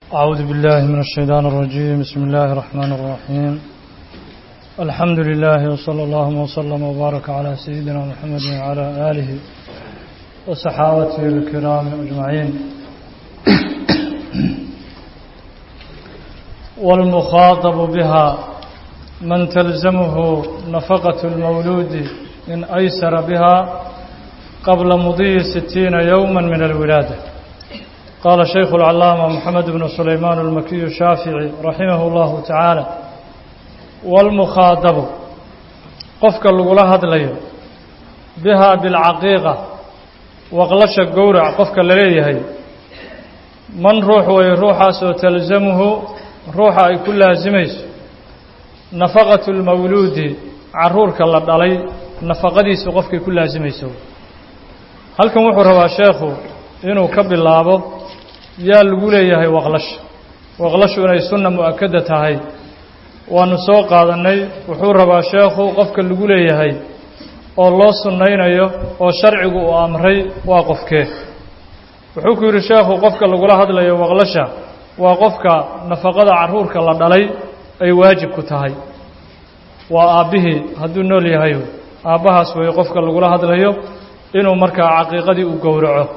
أعوذ بالله من الشيطان الرجيم بسم الله الرحمن الرحيم الحمد لله وصلى الله وسلم وبارك على سيدنا محمد وعلى آله وصحابته الكرام أجمعين والمخاطب بها من تلزمه نفقة المولود إن أيسر بها قبل مضي ستين يوما من الولادة قال شيخ العلامة محمد بن سليمان المكي الشافعي رحمه الله تعالى والمخاطب قفك اللغلة هدلي بها بالعقيقة وغلش الجورع قفك اللي من روح ويروح تلزمه روح أي كل لازميس نفقة المولود عرورك الله دلي نفقديس قفك كل لازميس هل كان وحر شيخه inuu ka bilaabo yaa lagu leeyahay waqlash waqlashu inay sunna mu-akada tahay waanu soo qaadannay wuxuu rabaa sheekhu qofka lagu leeyahay oo loo sunnaynayo oo sharcigu uu amray waa qofkee wuxuu ku yidhi sheekhu qofka lagula hadlayo waqlasha waa qofka nafaqada carruurka la dhalay ay waajib ku tahay waa aabbihii hadduu nool yahay aabbahaas weeye qofka lagula hadlayo inuu markaa caqiiqadii u gowraco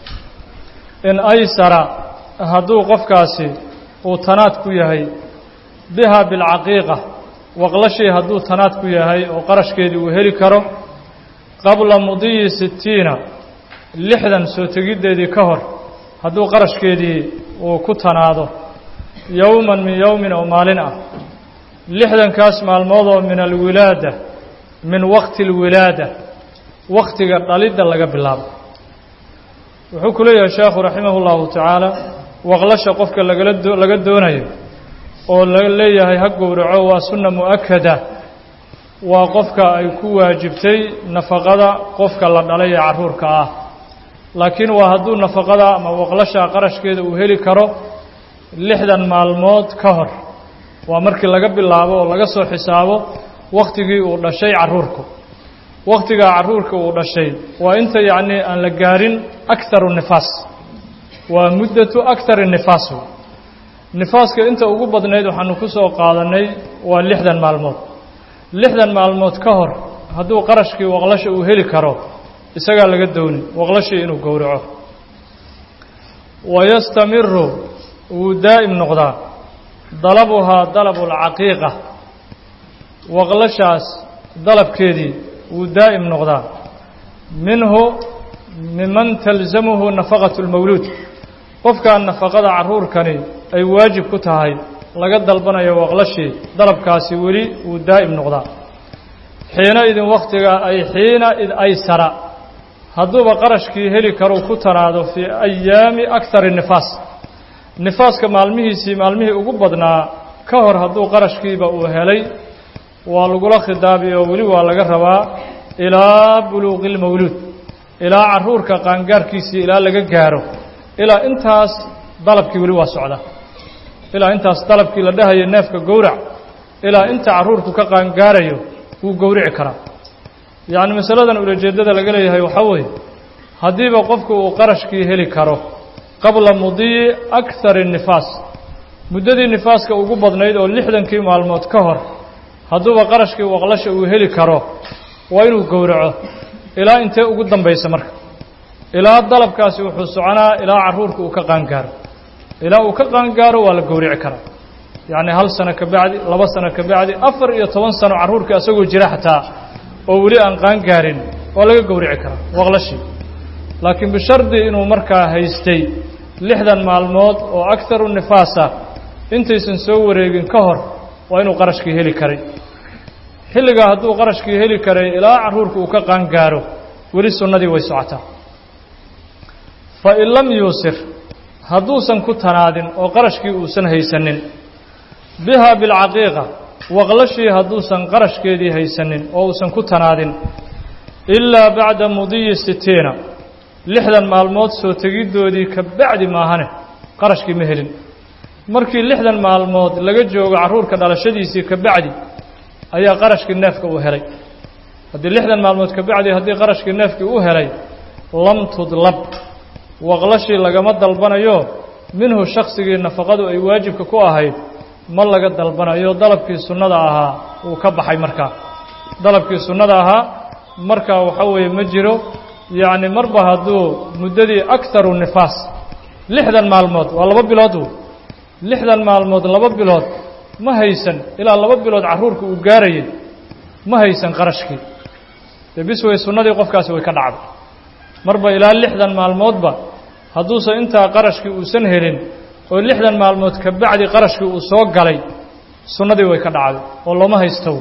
in aysara hadduu qofkaasi uu tanaad ku yahay biha bilcaqiiqa waqlashii hadduu tanaad ku yahay oo qarashkeedii uu heli karo qabla mudiyi sittiina lixdan soo tegiddeedii ka hor hadduu qarashkeedii uu ku tanaado yowman min yowmin oo maalin ah lixdankaas maalmoodoo min alwilaada min waqti alwilaada wakhtiga dhalidda laga bilaabo wuxuu ku leeyahay sheekhu raximah اllahu tacaala waqlasha qofka lagala laga doonayo oo la leeyahay ha gowraco waa sunna mu-akada waa qofka ay ku waajibtay nafaqada qofka la dhalay ee carruurka ah laakiin waa hadduu nafaqada ama waqlasha qarashkeeda uu heli karo lixdan maalmood ka hor waa markii laga bilaabo oo laga soo xisaabo wakhtigii uu dhashay carruurku wakhtigaa carruurka uu dhashay waa inta yacnii aan la gaarin akharu nifaas waa muddatu akhari nifaas nifaaska inta ugu badnayd waxaanu ku soo qaadannay waa lixdan maalmood lixdan maalmood ka hor hadduu qarashkii waqlasha uu heli karo isagaa laga dooni waqlashii inuu gowraco wayastamiru wuu daa'im noqdaa dalabuhaa dalabu alcaqiiqa waqlashaas dalabkeedii wuu daa'im noqdaa minhu miman talzamuhu nafaqatu lmawluud qofkaa nafaqada carruurkani ay waajib ku tahay laga dalbanayo waqlashii dalabkaasi weli wuu daa'im noqdaa xiina idin wakhtiga ay xiina id aysara hadduuba qarashkii heli karuu ku tanaado fii ayaami akhari nifaas nifaaska maalmihiisii maalmihii ugu badnaa ka hor hadduu qarashkiiba uu helay waa lagula khidaabi oo weli waa laga rabaa ilaa buluuqi lmawluud ilaa carruurka qaangaarkiisii ilaa laga gaaro ilaa intaas dalabkii weli waa socda ilaa intaas dalabkii la dhahayo neefka gowrac ilaa inta carruurku ka qaangaarayo wuu gowrici karaa yacni masaladan ulajeeddada laga leeyahay waxaa weeye haddiiba qofku uu qarashkii heli karo qabla mudiyi akhari nifaas muddadii nifaaska ugu badnayd oo lixdankii maalmood ka hor hadduuba qarashkii waqlasha uu heli karo waa inuu gowraco ilaa intee ugu dambaysa marka ilaa dalabkaasi wuxuu soconaa ilaa carruurka uu ka qaangaaro ilaa uu ka qaangaaro waa la gowrici karaa yacni hal sano ka bacdi laba sano ka bacdi afar iyo toban sano carruurka isagoo jira xataa oo weli aan qaangaarin waa laga gowrici karaa waqlashii laakiin bishardi inuu markaa haystay lixdan maalmood oo akharu nifaasa intaysan soo wareegin ka hor waa inuu qarashkii heli karay xilligaa hadduu qarashkii heli karay ilaa carruurka uu ka qaangaaro weli sunnadii way socotaa fa in lam yuusir hadduusan ku tanaadin oo qarashkii uusan haysanin biha bilcaqiiqa waqlashii hadduusan qarashkeedii haysanin oo uusan ku tanaadin ilaa bacda mudiyi sitiina lixdan maalmood soo tegiddoodii ka bacdi maahane qarashkii ma helin markii lixdan maalmood laga joogo carruurka dhalashadiisii ka bacdi ayaa qarashkii neefka uu helay haddii lixdan maalmood ka bacdi haddii qarashkii neefkii u helay lam tudlab waqlashii lagama dalbanayo minhu shaksigii nafaqadu ay waajibka ku ahayd ma laga dalbanayo dalabkii sunnada ahaa uu ka baxay markaa dalabkii sunnada ahaa markaa waxa weeye ma jiro yacni marba hadduu muddadii akharu nifaas lixdan maalmood waa laba bilood lixdan maalmood laba bilood ma haysan ilaa laba bilood carruurka uu gaarayay ma haysan qarashkii dee bis way sunnadii qofkaasi way ka dhacday marba ilaa lixdan maalmoodba hadduusan intaa qarashkii uusan helin oo lixdan maalmood ka bacdi qarashkii uu soo galay sunnadii way ka dhacday oo looma haystow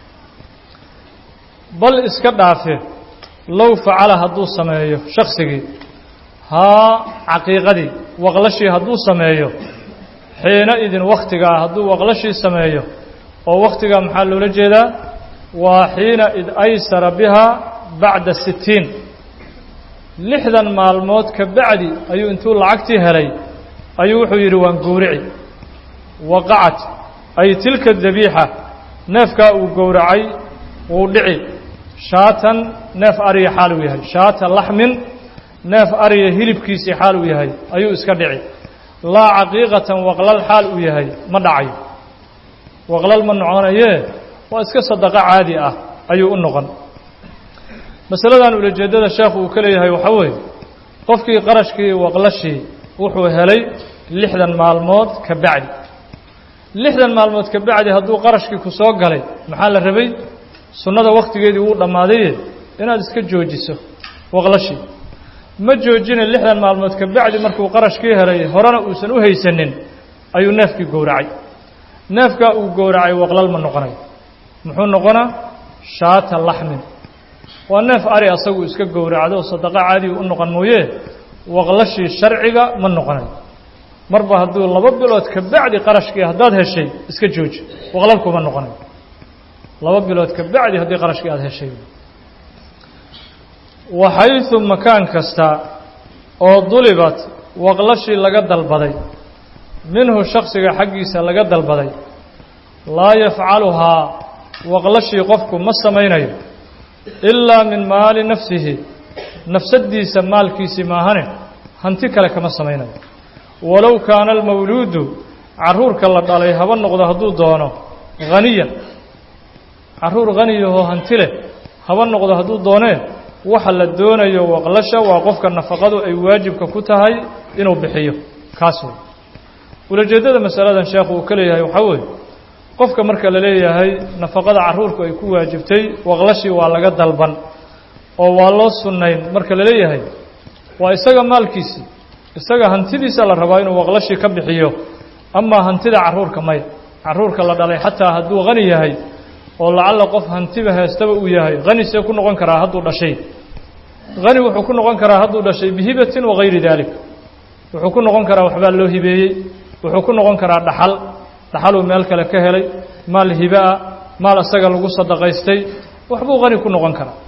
bal iska dhaafe low facala hadduu sameeyo shaksigii haa caqiiqadii waqlashii hadduu sameeyo xiina idin wakhtigaa hadduu waqlashii sameeyo oo wakhtigaa maxaa loola jeedaa waa xiina id aysara bihaa bacda sittiin lixdan maalmood ka bacdi ayuu intuu lacagtii helay ayuu wuxuu yidhi waan gowrici waqacat ay tilka dabiixa neefkaa uu gowracay wuu dhici shaatan neef ariya xaal uu yahay shaata laxmin neef ariya hilibkiisii xaal uu yahay ayuu iska dhici laa caqiiqatan waqlal xaal uu yahay ma dhacayo waqlal ma noconayee waa iska sadaqo caadi ah ayuu u noqon masaladan ulajeeddada sheekhu uu ka leeyahay waxaa weeye qofkii qarashkii waqlashii wuxuu helay lixdan maalmood ka bacdi lixdan maalmood ka bacdi hadduu qarashkii ku soo galay maxaa la rabay sunnada wakhtigeedii wuu dhammaadaye inaad iska joojiso waqlashii ma joojina lixdan maalmood ka bacdi markuu qarashkii helay horena uusan u haysanin ayuu neefkii gowracay neefkaa uu gowracay waqlal ma noqonayo muxuu noqonaa shaata laxmin waa neef ari asagu iska gowracdo sadaqo caadiga u noqon mooye waqlashii sharciga ma noqonayo marba hadduu laba bilood ka bacdi qarashkii haddaad heshay iska jooji waqlalkuma noqonayo laba bilood ka bacdi haddii qarashkii aada heshay waxaysu makaan kasta oo dulibat waqlashii laga dalbaday minhu shaksiga xaggiisa laga dalbaday laa yafcaluhaa waqlashii qofku ma samaynayo ilaa min maali nafsihi nafsaddiisa maalkiisii maahane hanti kale kama samaynayo walow kaana almawluudu carruurka la dhalay haba noqdo hadduu doono haniyan carruur haniyahoo hanti leh haba noqdo hadduu doonee waxa la doonayo waqlasha waa qofka nafaqadu ay waajibka ku tahay inuu bixiyo kaas wey ulajeeddada masaladan sheekhu uu ka leeyahay waxaa weeye qofka marka la leeyahay nafaqada carruurku ay ku waajibtay waqlashii waa laga dalban oo waa loo sunnayn marka la leeyahay waa isaga maalkiisii isaga hantidiisa la rabaa inuu waqlashii ka bixiyo amaa hantida carruurka maya carruurka la dhalay xataa hadduu hani yahay oo lacalla qof hantiba heestaba uu yahay hani see ku noqon karaa hadduu dhashay hani wuxuu ku noqon karaa hadduu dhashay bihibatin wagayri daalik wuxuu ku noqon karaa waxbaa loo hibeeyey wuxuu ku noqon karaa dhaxal dhaxaluu meel kale ka helay maal hibe-a maal isaga lagu sadaqaystay waxbuu hani ku noqon karaa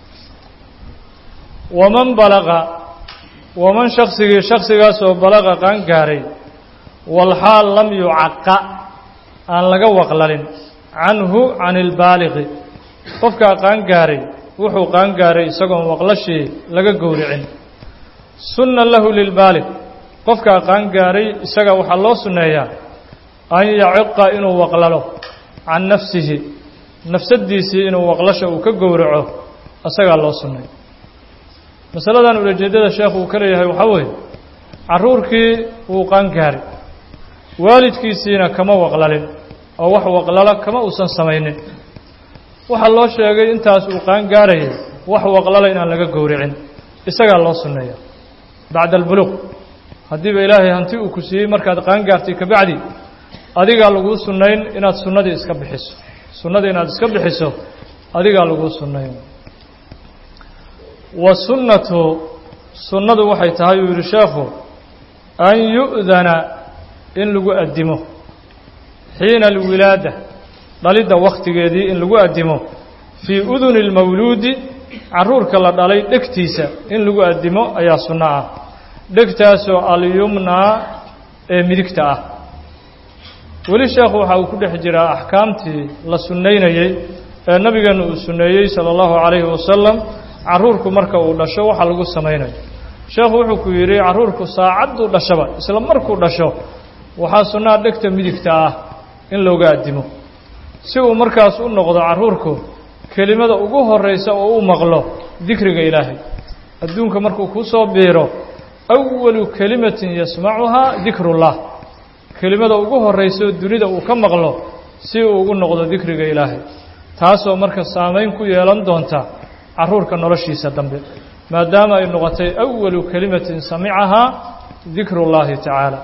waman balaqa waman shaksigii shaksigaasoo balaqa qaan gaaray walxaal lam yucaqa aan laga waqlalin canhu can ilbaaliqi qofkaa qaan gaaray wuxuu qaan gaaray isagoon waqlashii laga gowricin sunna lahu lilbaaliq qofkaa qaan gaaray isaga waxaa loo sunneeyaa an yaciqa inuu waqlalo can nafsihi nafsaddiisii inuu waqlasha uu ka gowraco isagaa loo sunneeya masaladan ulajeeddada sheekhu uu ka leeyahay waxaa weeye carruurkii wuu qaan gaaray waalidkiisiina kama waqlalin oo wax waqlala kama uusan samaynin waxaa loo sheegay intaas uu qaan gaarayay wax waqlala inaan laga gowricin isagaa loo sunneeya bacda albuluuq haddiiba ilaahay hanti uu ku siiyey markaad qaan gaartay kabacdi adigaa laguu sunnayn inaad sunnadii iska bixiso sunnadii inaad iska bixiso adigaa laguu sunnayn wa sunnatu sunnadu waxay tahay uu yidhi sheekhu an yu'dana in lagu addimo xiina alwilaada dhalidda wakhtigeedii in lagu addimo fii uduni اlmawluudi carruurka la dhalay dhegtiisa in lagu addimo ayaa sunno ah dhegtaasoo alyumnaa ee midigta ah weli sheekhu waxa uu ku dhex jiraa axkaamtii la sunnaynayey ee nabigeenna uu sunneeyey sala allahu calayhi wasalam carruurku marka uu dhasho waxa lagu samaynayo sheekhu wuxuu ku yidhi carruurku saacadduu dhashaba isla markuu dhasho waxaa sunnaa dhegta midigta ah in looga addimo si uu markaas u noqdo carruurku kelimada ugu horraysa oo u maqlo dikriga ilaahay adduunka markuu kuu soo biiro awalu kelimatin yasmacuhaa dikrullah kelimada ugu horraysaoo dunida uu ka maqlo si uu ugu noqdo dikriga ilaahay taasoo marka saamayn ku yeelan doonta carruurka noloshiisa dambe maadaama ay noqotay awalu kelimatin samicahaa dikrullaahi tacaala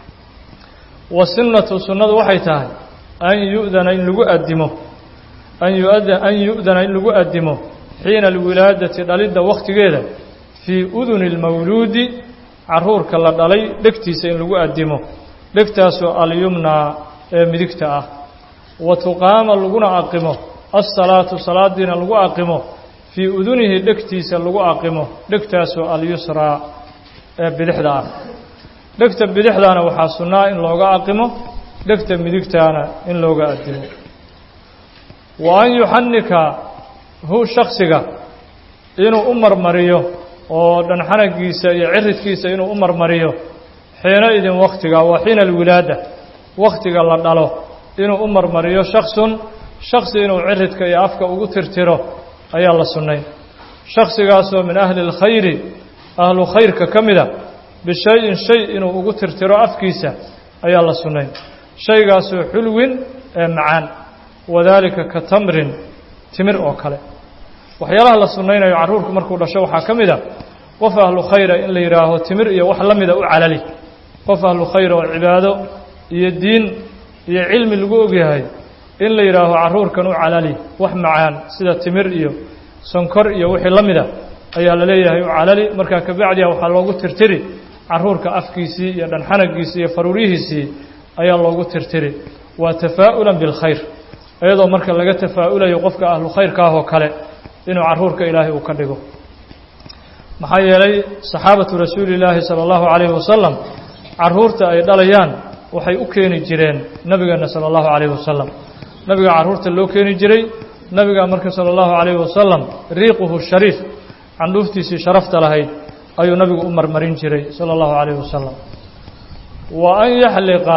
wa sunnatu sunnadu waxay tahay an yu'dana in lagu addimo an yuada an yu'dana in lagu addimo xiina alwilaadati dhalidda wakhtigeeda fii uduni اlmawluudi carruurka la dhalay dhegtiisa in lagu addimo dhegtaasoo alyumnaa ee midigta ah wa tuqaama laguna aqimo alsalaatu salaadiina lagu aqimo fii udunihi dhegtiisa lagu aqimo dhegtaasoo alyusraa ee bidixda ah dhegta bidixdaana waxaa sunnaa in looga aqimo dhegta midigtaana in looga addimo wa an yuxanika hu shaksiga inuu u marmariyo oo dhanxanagiisa iyo ciridkiisa inuu u marmariyo xiina idin wakhtiga waa xiina alwilaada wakhtiga la dhalo inuu u marmariyo shaksun shaksi inuu ciridka iyo afka ugu tirtiro ayaa la sunnay shaksigaasoo min ahli اlkhayri ahlu khayrka ka mida bishay-in shay inuu ugu tirtiro afkiisa ayaa la sunnay shaygaasoo xulwin ee macaan wadaalika ka tamrin timir oo kale waxyaalaha la sunnaynayo carruurku markuu dhasho waxaa ka mid a qof ahlu khayra in la yidhaaho timir iyo wax la mida u calali qof ahlu khayra oo cibaado iyo diin iyo cilmi lagu ogyahay in la yidhaaho carruurkan u calali wax macaan sida timir iyo sonkor iyo wixii la mida ayaa la leeyahay u calali markaa kabacdiha waxaa loogu tirtiri carruurka afkiisii iyo dhanxanagiisii iyo faruuryihiisii ayaa loogu tirtiri waa tafaa'ulan bilkhayr iyadoo marka laga tafaa'ulayo qofka ahlu khayrka ah oo kale inuu carruurka ilaahay uu ka dhigo maxaa yeelay saxaabatu rasuuli illaahi sala allahu calayhi wasalam carruurta ay dhalayaan waxay u keeni jireen nebigeenna sala allahu calayhi wasalam nabiga carruurta loo keeni jiray nabiga marka sala allahu calayhi wasalam riiquhu shariif candhuuftiisii sharafta lahayd ayuu nabigu u marmarin jiray sala allahu calayhi wasalam wa an yaxliqa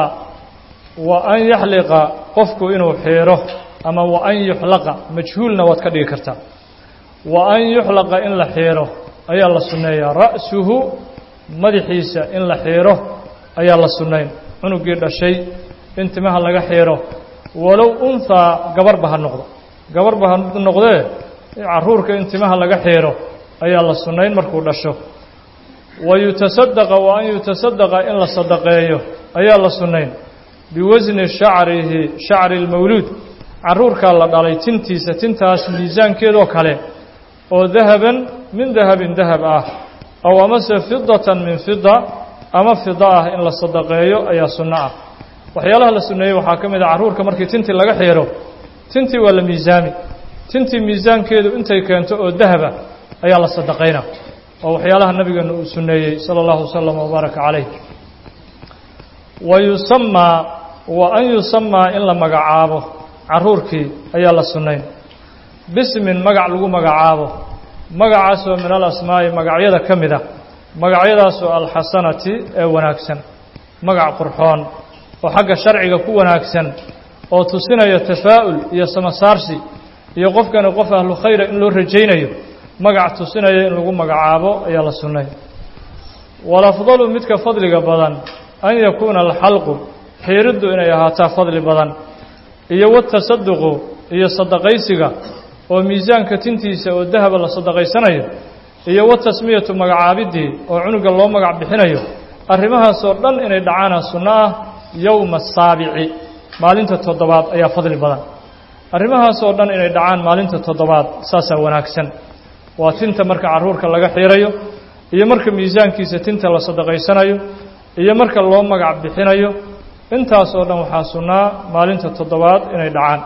wa an yaxliqa qofku inuu xiiro ama wa an yuxlaqa majhuulna waad ka dhigi kartaa wa an yuxlaqa in la xiiro ayaa la sunneeyaa ra'suhu madaxiisa in la xiiro ayaa la sunnayn cunugii dhashay in timaha laga xiiro walow unhaa gabarba ha noqdo gabarba ha noqdee carruurka in timaha laga xiiro ayaa la sunnayn markuu dhasho wa yutasadaqa wa an yutasadaqa in la sadaqeeyo ayaa la sunnayn biwasni shacrihi shacri lmawluud carruurkaa la dhalay tintiisa tintaas miisaankeedoo kale oo dahaban min dahabin dahab ah ow amase fidatan min fida ama fida ah in la sadaqeeyo ayaa sunno ah waxyaalaha la sunneeyey waxaa ka mid a carruurka markii tintii laga xiiro tintii waa la miisaami tintii miisaankeedu intay keento oo dahaba ayaa la sadaqayna oo waxyaalaha nabigeena uu sunneeyey sala allahu wasalam wabaaraka calayh wa yusamaa wa an yusamaa in la magacaabo carruurkii ayaa la sunnayn bismin magac lagu magacaabo magacaasoo min alasmaa'i magacyada ka mid a magacyadaasoo alxasanati ee wanaagsan magac qurxoon oo xagga sharciga ku wanaagsan oo tusinaya tafaa'ul iyo samasaarsi iyo qofkani qof ahlu khayra in loo rajaynayo magac tusinaya in lagu magacaabo ayaa la sunnay walafdalu midka fadliga badan an yakuuna alxalqu xiiriddu inay ahaataa fadli badan iyo watasaduqu iyo sadaqaysiga oo miisaanka tintiisa oo dahaba la sadaqaysanayo iyo watasmiyatu magacaabiddii oo cunuga loo magac bixinayo arrimahaasoo dhan inay dhacaana sunno ah yowma asaabici maalinta toddobaad ayaa fadli badan arrimahaasoo dhan inay dhacaan maalinta toddobaad saasaa wanaagsan waa tinta marka carruurka laga xiirayo iyo marka miisaankiisa tinta la sadaqaysanayo iyo marka loo magac bixinayo intaas oo dhan waxaa sunnaa maalinta toddobaad inay dhacaan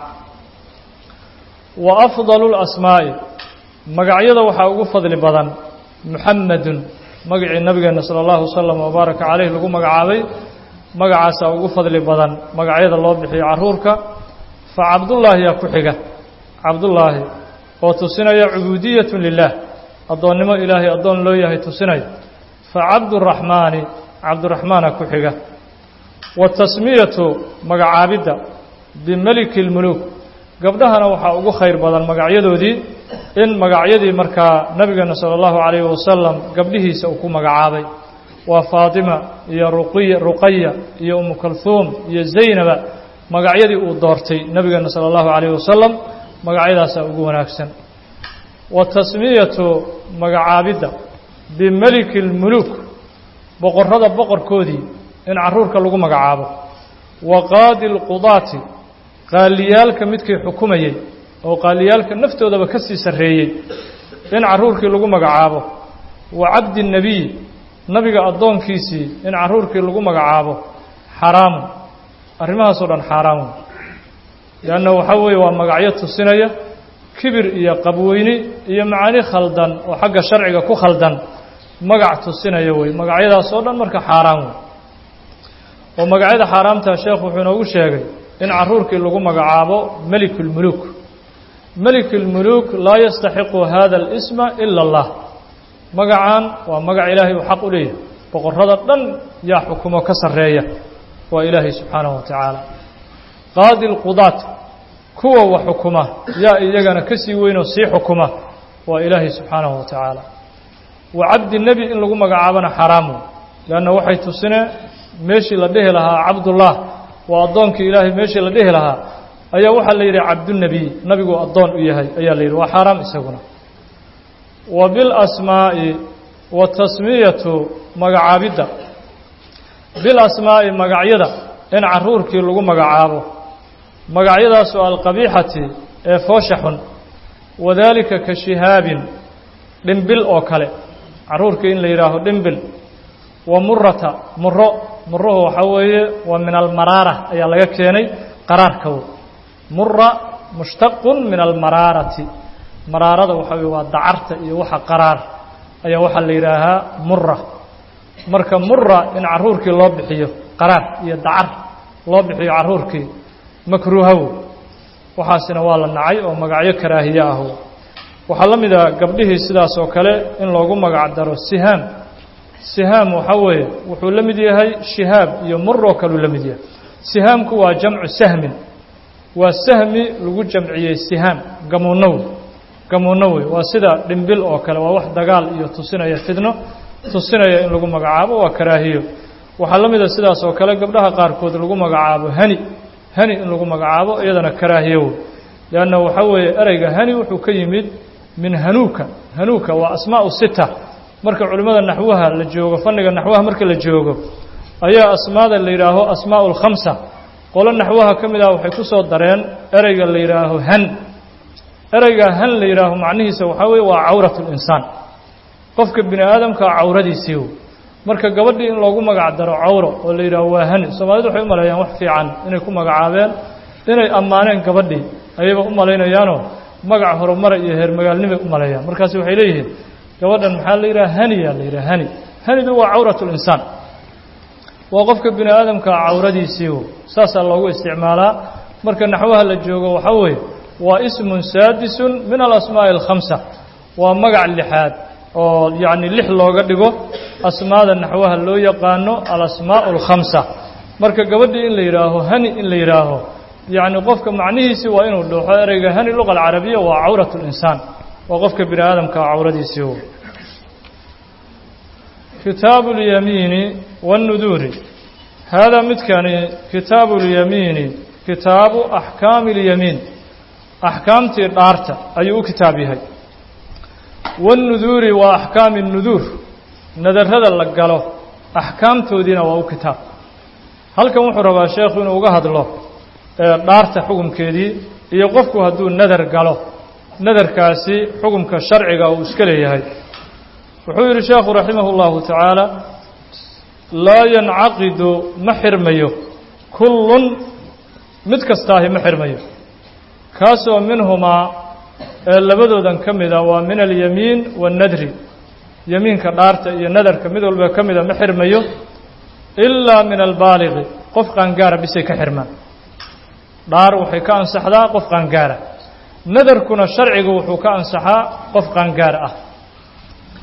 wa afdalu lasmaa'i magacyada waxaa ugu fadli badan muxamedun magacii nabigeenna sala allahu wasalam wabaaraka caleyh lagu magacaabay magacaasaa ugu fadli badan magacyada loo bixiyo carruurka fa cabdullaahi yaa ku xiga cabdullaahi oo tusinaya cubuudiyatu lilaah addoonnimo ilaahay addoon loo yahay tusinaya facabduraxmaani cabduraxmaana ku xiga watasmiyatu magacaabidda bimeliki اlmuluuk gabdhahana waxaa ugu khayr badan magacyadoodii in magacyadii markaa nabigeena salى اllahu عalayh wasalam gabdhihiisa uu ku magacaabay waa faatima iyo ruqiya ruqaya iyo umu kalhuum iyo zaynaba magacyadii uu doortay nabigeena salى اllahu عalayh wasalam magacyadaasaa ugu wanaagsan wa tasmiyatu magacaabidda bimeliki اlmuluuk boqorrada boqorkoodii in carruurka lagu magacaabo wa qaadi اlqudaati qaaliyaalka midkii xukumayey oo qaaliyaalka naftoodaba ka sii sarreeyey in carruurkii lagu magacaabo wa cabdi nebiy nabiga addoonkiisii in carruurkii lagu magacaabo xaraamun arrimahaasoo dhan xaaraamun leanna waxaa weeye waa magacyo tusinaya kibir iyo qabweyni iyo macaani khaldan oo xagga sharciga ku khaldan magac tusinaya wey magacyadaasoo dhan marka xaaraan wey oo magacyada xaaraamta sheekhu wuxuu inoogu sheegay in carruurkii lagu magacaabo melik اlmuluuk melik اlmuluuk laa yastaxiqu hada اlisma ila اllah magacan waa magac ilaahay uu xaq u leeyahay boqorrada dhan yaa xukumo ka sarreeya waa ilaahay subxaanahu wa tacaala qaadi اlqudaat kuwa wax xukuma yaa iyagana ka sii weynoo sii xukuma waa ilaahay subxaanahu wa tacaala wa cabdi nebi in lagu magacaabona xaraamu leanna waxay tusinee meeshii la dhihi lahaa cabdullah waa addoonkii ilaahay meeshii la dhihi lahaa ayaa waxaa la yidhi cabdunebiy nabiguu addoon u yahay ayaa la yidhi waa xaaraam isaguna wa bilasmaa'i wa tasmiyatu magacaabidda bilasmaa'i magacyada in carruurkii lagu magacaabo magacyadaasoo alqabiixati ee foosha xun wadaalika ka shihaabin dhimbil oo kale carruurkii in la yidhaaho dhimbil wa murata muro muruhu waxaa weeye waa min almaraara ayaa laga keenay qaraarkaw mura mushtaqun min almaraarati maraarada waxaa weye waa dacarta iyo waxa qaraar ayaa waxaa la yidhaahaa mura marka mura in carruurkii loo bixiyo qaraar iyo dacar loo bixiyo carruurkii makruuhaw waxaasina waa la nacay oo magacyo karaahiye ah waxaa la mid a gabdhihii sidaas oo kale in loogu magac daro sihaam sihaam waxaa weeye wuxuu la mid yahay shihaab iyo muroo kaluu la mid yahay sihaamku waa jamcu sahmin waa sahmi lagu jamciyey sihaam gamuunow gamuuno wey waa sida dhimbil oo kale waa wax dagaal iyo tusinaya fidno tusinaya in lagu magacaabo waa karaahiyo waxaa la mida sidaas oo kale gabdhaha qaarkood lagu magacaabo hani hani in lagu magacaabo iyadana karaahiyo wey leanna waxaa weeye ereyga hani wuxuu ka yimid min hanuuka hanuuka waa asmaau sita marka culimmada naxwaha la joogo fanniga naxwaha marka la joogo ayaa asmaada la yidhaaho asmaau lkhamsa qolo naxwaha ka mid ah waxay ku soo dareen ereyga la yidhaaho han ereyga han la yidhaaho macnihiisa waxaa weeye waa cawrat linsaan qofka bini aadamkaa cawradiisii marka gabadhii in loogu magac daro cawro oo la yidhaaho waa hani soomaalidu waxay u maleeyaan wax fiican inay ku magacaabeen inay ammaaneen gabadhii ayayba u malaynayaanoo magac horumara iyo heer magaalnimay u maleeyaan markaasi waxay leeyihiin gabadhan maxaa la yidhaha haniyaa la yidhaha hani hanidu waa cawrat linsaan waa qofka bini aadamka cawradiisii saasaa loogu isticmaalaa marka naxwaha la joogo waxaa weeye waa ismun saadisun min alasmaa'i alkhamsa waa magac lixaad oo yacni lix looga dhigo asmaada naxwaha loo yaqaano alasmaa'u alkhamsa marka gabadhii in la yidhaaho hani in la yidhaaho yacni qofka macnihiisii waa inuu dhuuxo ereyga hani luqa alcarabiya waa cawrat linsaan waa qofka bini aadamka cawradiisii kitaabu اlyamiini wاnnuduuri haadaa midkani kitaabu اlyamiini kitaabu axkaami اlyamiin axkaamtii dhaarta ayuu u kitaab yahay wاnnuduuri waa axkaami الnuduur nadarrada la galo axkaamtoodiina waa u kitaab halkan wuxuu rabaa sheekhu inuu uga hadlo dhaarta xukumkeedii iyo qofku hadduu nadar galo nadarkaasi xukumka sharciga uu iska leeyahay wuxuu yidhi sheekhu raximah اllahu tacaala laa yancaqidu ma xirmayo kullun mid kastaahi ma xirmayo kaasoo minhumaa ee labadoodan ka mida waa min alyamiin waannadri yamiinka dhaarta iyo nadarka mid walba ka mida ma xirmayo ilaa min albaaliqi qof qaangaara bisay ka xirmaan dhaar waxay ka ansaxdaa qof qaangaara nadarkuna sharcigu wuxuu ka ansaxaa qof qaangaar ah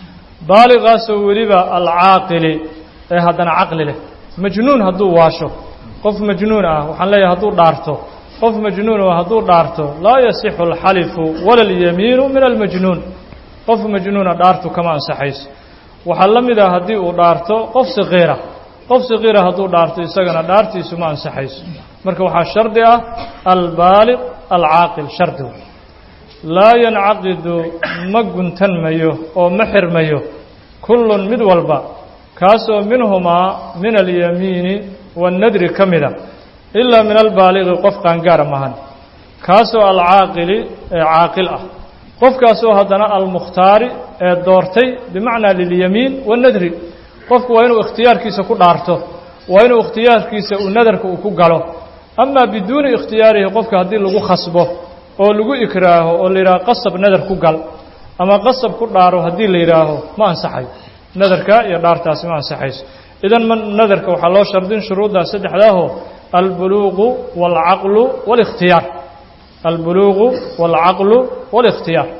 baaligaasoo weliba alcaaqili ee haddana caqli leh majnuun hadduu waasho qof majnuun ah waxaan leeyahay hadduu dhaarto qof majnuun oo hadduu dhaarto laa yasixu alxalifu wala alyamiinu min almajnuun qof majnuuna dhaartu kama ansaxayso waxaa la mid ah haddii uu dhaarto qof saqiira qof saqiira hadduu dhaarto isagana dhaartiisu ma ansaxayso marka waxaa shardi ah albaaliq alcaaqil shardigu laa yancaqidu ma guntanmayo oo ma xirmayo kullun mid walba kaasoo minhumaa min alyamiini waannadri ka mida ilaa min albaaliqi qof qaangaara mahan kaasoo alcaaqili ee caaqil ah qofkaasoo haddana almukhtaari ee doortay bimacnaa lilyamiin waannadri qofku waa inuu ikhtiyaarkiisa ku dhaarto waa inuu ikhtiyaarkiisa uu nadarka uu ku galo amaa biduuni ikhtiyaarihi qofka haddii lagu khasbo oo lagu ikraaho oo la yidhaaho qasab nadar ku gal ama qasab ku dhaaro haddii la yidhaaho ma ansaxayo nadarka iyo dhaartaasi ma ansaxayso idan ma nadarka waxaa loo shardin shuruuddaa saddexdaaho albuluuqu waalcaqlu waalikhtiyaar albuluuqu waalcaqlu waalikhtiyaar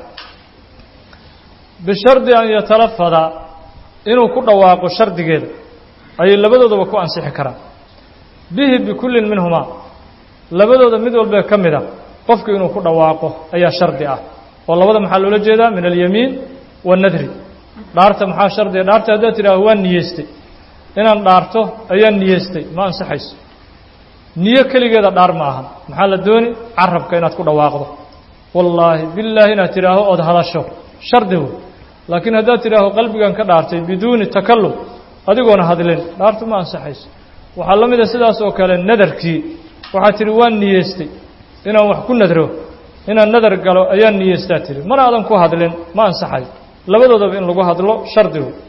bishardi an yatalafada inuu ku dhawaaqo shardigeeda ayay labadoodaba ku ansixi karaan bihi bikullin minhumaa labadooda mid walbee ka mid a qofku inuu ku dhawaaqo ayaa shardi ah oo labada maxaa loola jeedaa min alyamiin waannadri dhaarta maxaa shardiga dhaarta haddaad tidhaaho waan niyeystay inaan dhaarto ayaan niyeystay ma ansaxayso niyo keligeeda dhaar ma ahan maxaa la dooni carabka inaad ku dhawaaqdo wallaahi billaahi inaad tidhaaho ood hadasho shardi wey laakiin haddaad tidhaaho qalbigan ka dhaartay biduuni takallum adigoona hadlin dhaartu ma ansaxayso waxaa la mid a sidaas oo kale nadarkii waxaad tidhi waan niyeystay inaan wax ku nadro inaan nadar galo ayaan niyeystaa tidhi mana aadan ku hadlin ma ansaxayo labadoodaba in lagu hadlo shardi wey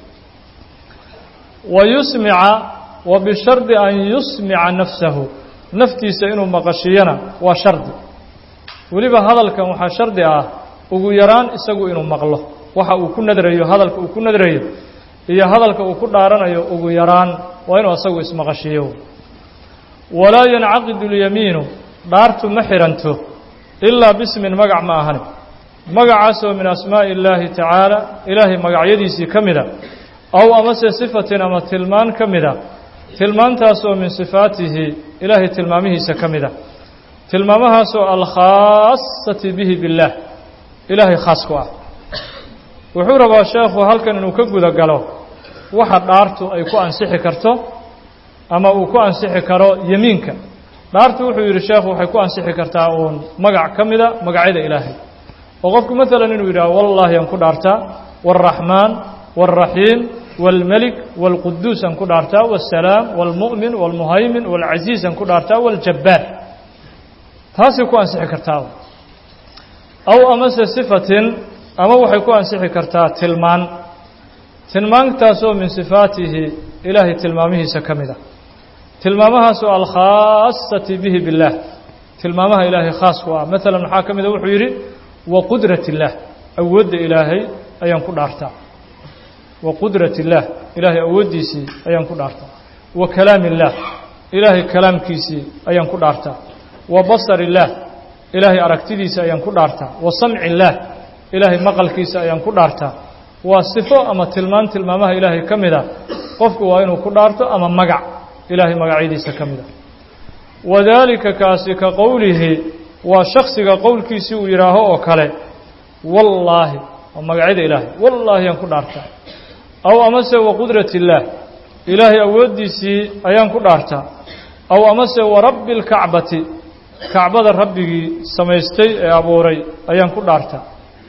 wa yusmica wa bishardi an yusmica nafsahu naftiisa inuu maqashiyana waa shardi weliba hadalkan waxaa shardi ah ugu yaraan isagu inuu maqlo waxa uu ku nadrayo hadalka uu ku nadrayo iyo hadalka uu ku dhaaranayo ugu yaraan waa inuu isagu ismaqashiyo walaa yancaqidu اlyamiinu dhaartu ma xiranto ilaa bismin magac ma ahani magacaasoo min asmaaءi اllaahi tacaala ilaahay magacyadiisii ka mida aw amase sifatin ama tilmaan ka mida tilmaantaasoo min sifaatihi ilaahay tilmaamihiisa ka mida tilmaamahaasoo alkhaasati bihi biاllaah ilaahay khaas ku ah wuxuu rabaa sheekhu halkan inuu ka guda galo waxa dhaartu ay ku ansixi karto ama uu ku ansixi karo yemiinka dhaartu wuxuu yidhi sheekhu waxay ku ansixi kartaa uun magac ka mida magacyada ilaahay oo qofku maalan inuu yidhaho wallaahi aan ku dhaartaa wاlraxmaan wاlraxiim wاlmelik wاlquduus aan ku dhaartaa wاsalaam wاlmu'min wاlmuhaymin wاlcasiis aan ku dhaartaa wاljabbaar taasay ku ansixi kartaa aw amase sifatin ama waxay ku ansixi kartaa tilmaan tilmaantaasoo min sifaatihi ilaahay tilmaamihiisa ka mid a tilmaamahaasoo alkhaasati bihi biاllaah tilmaamaha ilaahay khaas ku ah maalan maxaa ka mida wuxuu yidhi wa qudrat illaah awoodda ilaahay ayaan ku dhaartaa wa qudrat illaah ilaahay awooddiisii ayaan ku dhaartaa wa kalaam illaah ilaahay kalaamkiisii ayaan ku dhaartaa wa basar illaah ilaahay aragtidiisa ayaan ku dhaartaa wa samci illaah ilaahay maqalkiisa ayaan ku dhaartaa waa sifo ama tilmaan tilmaamaha ilaahay ka mid a qofku waa inuu ku dhaarto ama magac ilaahay magacyadiisa ka mid a wadaalika kaasi ka qowlihi waa shaksiga qowlkiisii uu yidhaaho oo kale wallaahi waa magacyada ilaahay wallaahi ayaan ku dhaartaa aw amase wa qudrat illaah ilaahay awooddiisii ayaan ku dhaartaa aw amase wa rabbi اlkacbati kacbada rabbigii samaystay ee abuuray ayaan ku dhaartaa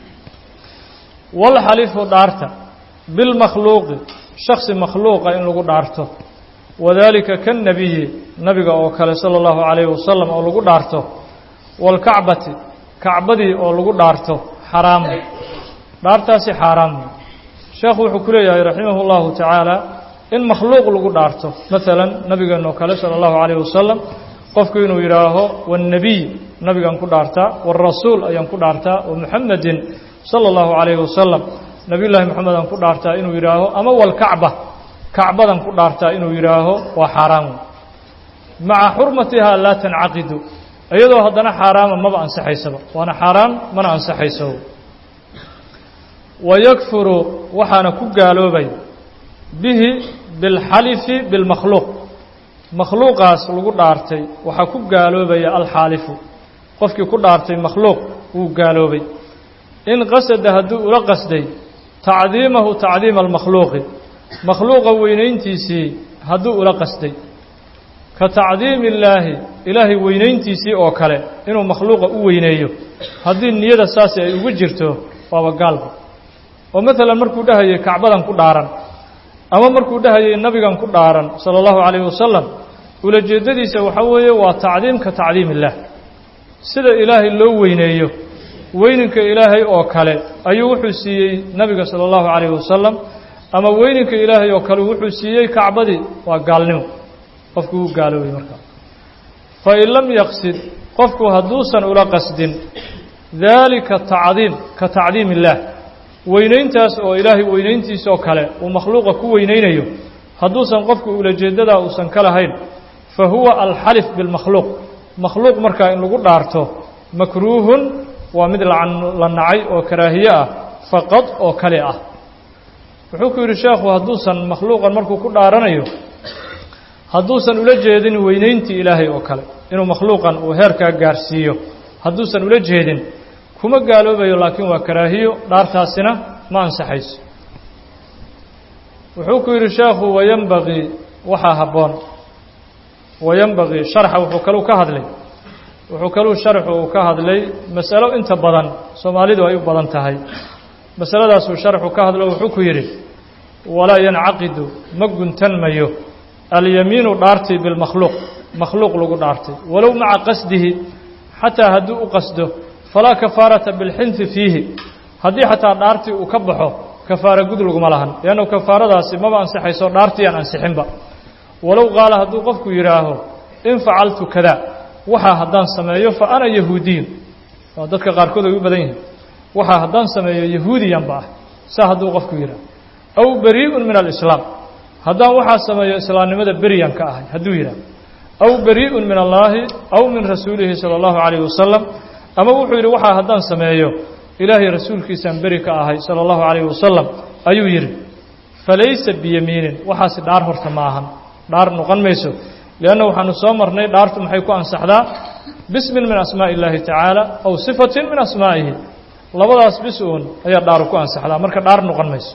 walxalifu dhaarta bilmakhluuqi shaksi makhluuqa in lagu dhaarto wadaalika kannebiyi nabiga oo kale sala allahu calayhi wasalam oo lagu dhaarto waalkacbati kacbadii oo lagu dhaarto xaraamu dhaartaasi xaaraamu sheekhu wuxuu ku leeyahay raximah اllahu tacaala in makhluuq lagu dhaarto maalan nabigeena oo kale sala allahu calayhi wasalam qofku inuu yidhaaho waannebiy nabigaan ku dhaartaa waalrasuul ayaan ku dhaartaa wa muxamedin sala allahu calayhi wasalam nebiyullaahi moxamed aan ku dhaartaa inuu yidhaaho ama walkacba kacbadan ku dhaartaa inuu yidhaaho waa xaaraan maca xurmatihaa laa tancaqidu iyadoo haddana xaaraama maba ansaxaysaba waana xaaraan mana ansaxayso wayakfuru waxaana ku gaaloobay bihi bilxalifi bilmakhluuq makhluuqaas lagu dhaartay waxaa ku gaaloobaya alxaalifu qofkii ku dhaartay makhluuq wuu gaaloobay in qasada hadduu ula qasday tacdiimahu tacdiima almakhluuqi makhluuqa weynayntiisii hadduu ula qasday ka tacdiimi illaahi ilaahay weynayntiisii oo kale inuu makhluuqa u weyneeyo haddii niyada saasi ay ugu jirto waaba gaalba oo maalan markuu dhahayay kacbadan ku dhaaran ama markuu dhahayay nabigan ku dhaaran sala allahu calayhi wasalam ulajeeddadiisa waxaa weeye waa tacdiim ka tacdiim illaah sida ilaahay loo weyneeyo weyninka ilaahay oo kale ayuu wuxuu siiyey nabiga sala allahu calayhi wasalam ama weyninka ilaahay oo kale wuxuu siiyey kacbadii waa gaalnimo qofku wuu gaaloobay markaa fa in lam yaqsid qofku hadduusan ula qasdin daalika tacdiim ka tacdiim illaah weynayntaas oo ilaahay weynayntiisa oo kale uu makhluuqa ku weynaynayo hadduusan qofku ulajeeddadaa uusan ka lahayn fa huwa alxalif bilmakhluuq makhluuq markaa in lagu dhaarto makruuhun waa mid la nacay oo karaahiye ah faqad oo kale ah wuxuu ku yidhi sheekhu hadduusan makhluuqan markuu ku dhaaranayo hadduusan ula jeedin weynayntii ilaahay oo kale inuu makhluuqan uu heerkaa gaarsiiyo hadduusan ula jeedin kuma gaaloobayo laakiin waa karaahiyo dhaartaasina ma ansaxayso wuxuu ku yidhi sheekhu wayanbagii waxaa habboon wayanbagii sharxa wuxuu kaluu ka hadlay wuxuu kaluu sharxu uu ka hadlay masalo inta badan soomaalidu ay u badan tahay masaladaasuu sharxu ka hadlo wuxuu ku yidhi walaa yancaqidu ma guntanmayo alyamiinu dhaartii bilmakhluuq makhluuq lagu dhaartay walow maca qasdihi xataa hadduu u qasdo falaa kafaarata bilxinfi fiihi haddii xataa dhaartii uu ka baxo kafaara gud laguma lahan leannu kafaaradaasi maba ansixayso dhaartii aan ansixinba walow qaala hadduu qofku yidhaaho in facaltu kada waxaa haddaan sameeyo fa ana yahuudiyun waa dadka qaarkood ay u badan yihiin waxaa haddaan sameeyo yahuudiyanba ah saa hadduu qofku yidhaaho aw barii'un min alislaam haddaan waxaa sameeyo islaamnimada beriyan ka ahay hadduu yidhaaho aw barii'un min allaahi aw min rasuulihi sala allahu calayhi wasalam ama wuxuu yidhi waxaa haddaan sameeyo ilaahay rasuulkiisaan beri ka ahay sala allahu calayhi wasalam ayuu yidhi falaysa biyamiinin waxaasi dhaar horta ma ahan dhaar noqon mayso lianna waxaanu soo marnay dhaartu maxay ku ansaxdaa bismin min asmaa'i illaahi tacaala aw sifatin min asmaa'ihi labadaas bis uun ayaa dhaaru ku ansaxdaa marka dhaar noqon mayso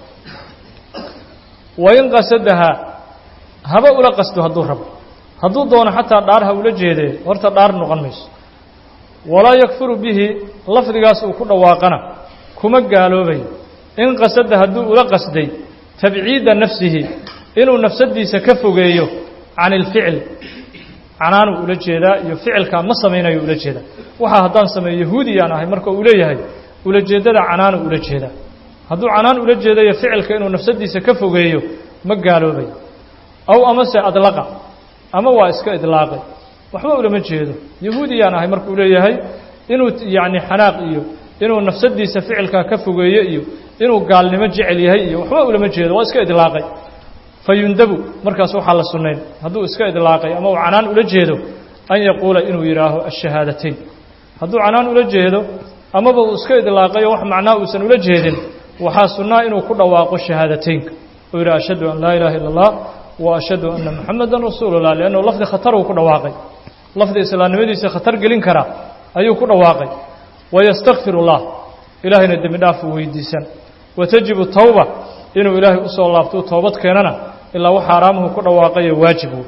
wain qasadahaa haba ula qasdo hadduu rabo hadduu doono xataa dhaar ha ula jeedee horta dhaar noqon mayso walaa yakfuru bihi lafdigaas uu ku dhawaaqana kuma gaaloobayo in qasada hadduu ula qasday tabciida nafsihi inuu nafsadiisa ka fogeeyo can ilficil canaanuu ula jeedaa iyo ficilkaa ma samaynayo ula jeedaa waxaa haddaan sameeyo yahuudiyaan ahay marka uu leeyahay ulajeeddada canaanu ula jeedaa hadduu canaan ula jeedayo ficilka inuu nafsadiisa ka fogeeyo ma gaaloobayo aw amase adlaqa ama waa iska idlaaqay waxba ulama jeedo yahuudiyaan ahay markuu leeyahay inuu yacni xanaaq iyo inuu nafsadiisa ficilkaa ka fogeeyo iyo inuu gaalnimo jecel yahay iyo waxba ulama jeedo waa iska idlaaqay fa yundabu markaas waxaa la sunnayn hadduu iska idlaaqay ama uu canaan ula jeedo an yaquula inuu yidhaaho ashahaadateyn hadduu canaan ula jeedo amaba uu iska idlaaqayo wax macnaa uusan ula jeedin waxaa sunnaa inuu ku dhawaaqo shahaadateynka uu yidhi ashhadu an laa ilaaha illa allah wa ashhadu anna muxamadan rasuulullah liannahu lafdi khatar uu ku dhawaaqay lafdi islaamnimadiisa khatar gelin kara ayuu ku dhawaaqay wayastakfir اllah ilaahayna dembi dhaaf uu weydiisan watajibu tawba inuu ilaahay usoo laabto u toobad keenana ilaa wax xaaraamuhu ku dhawaaqayo waajibu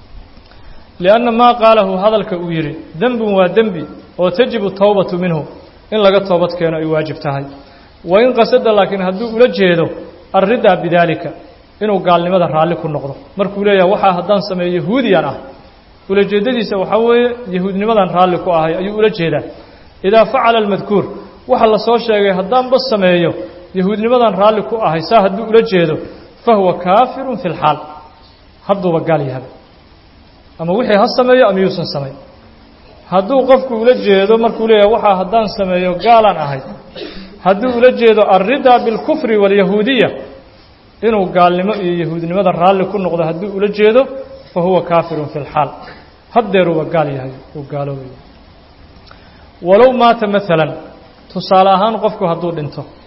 lianna maa qaalahu hadalka uu yidhi dembun waa dembi oo tajibu tawbatu minhu in laga toobad keeno ay waajib tahay wain qasada laakiin hadduu ula jeedo alridaa bidaalika inuu gaalnimada raalli ku noqdo markuu leeyahay waxaa haddaan sameeyo yahuudiyan ah ulajeeddadiisa waxaa weeye yahuudnimadan raalli ku ahay ayuu ula jeedaa idaa facala almadkuur waxa la soo sheegay haddaanba sameeyo yahuudnimadan raalli ku ahay saa hadduu ula jeedo fa huwa kaafirun fi lxaal hadduuba gaal yahaba ama wixii ha sameeyo ama yuusan samayn hadduu qofku ula jeedo markuu leeyahay waxaa haddaan sameeyo gaalaan ahay hadduu ula jeedo alridaa bilkufri waalyahuudiya inuu gaalnimo iyo yahuudnimada raalli ku noqdo hadduu ula jeedo fa huwa kaafirun fi lxaal haddeeruuba gaal yahay uu gaaloobaya walow maata maalan tusaale ahaan qofku hadduu dhinto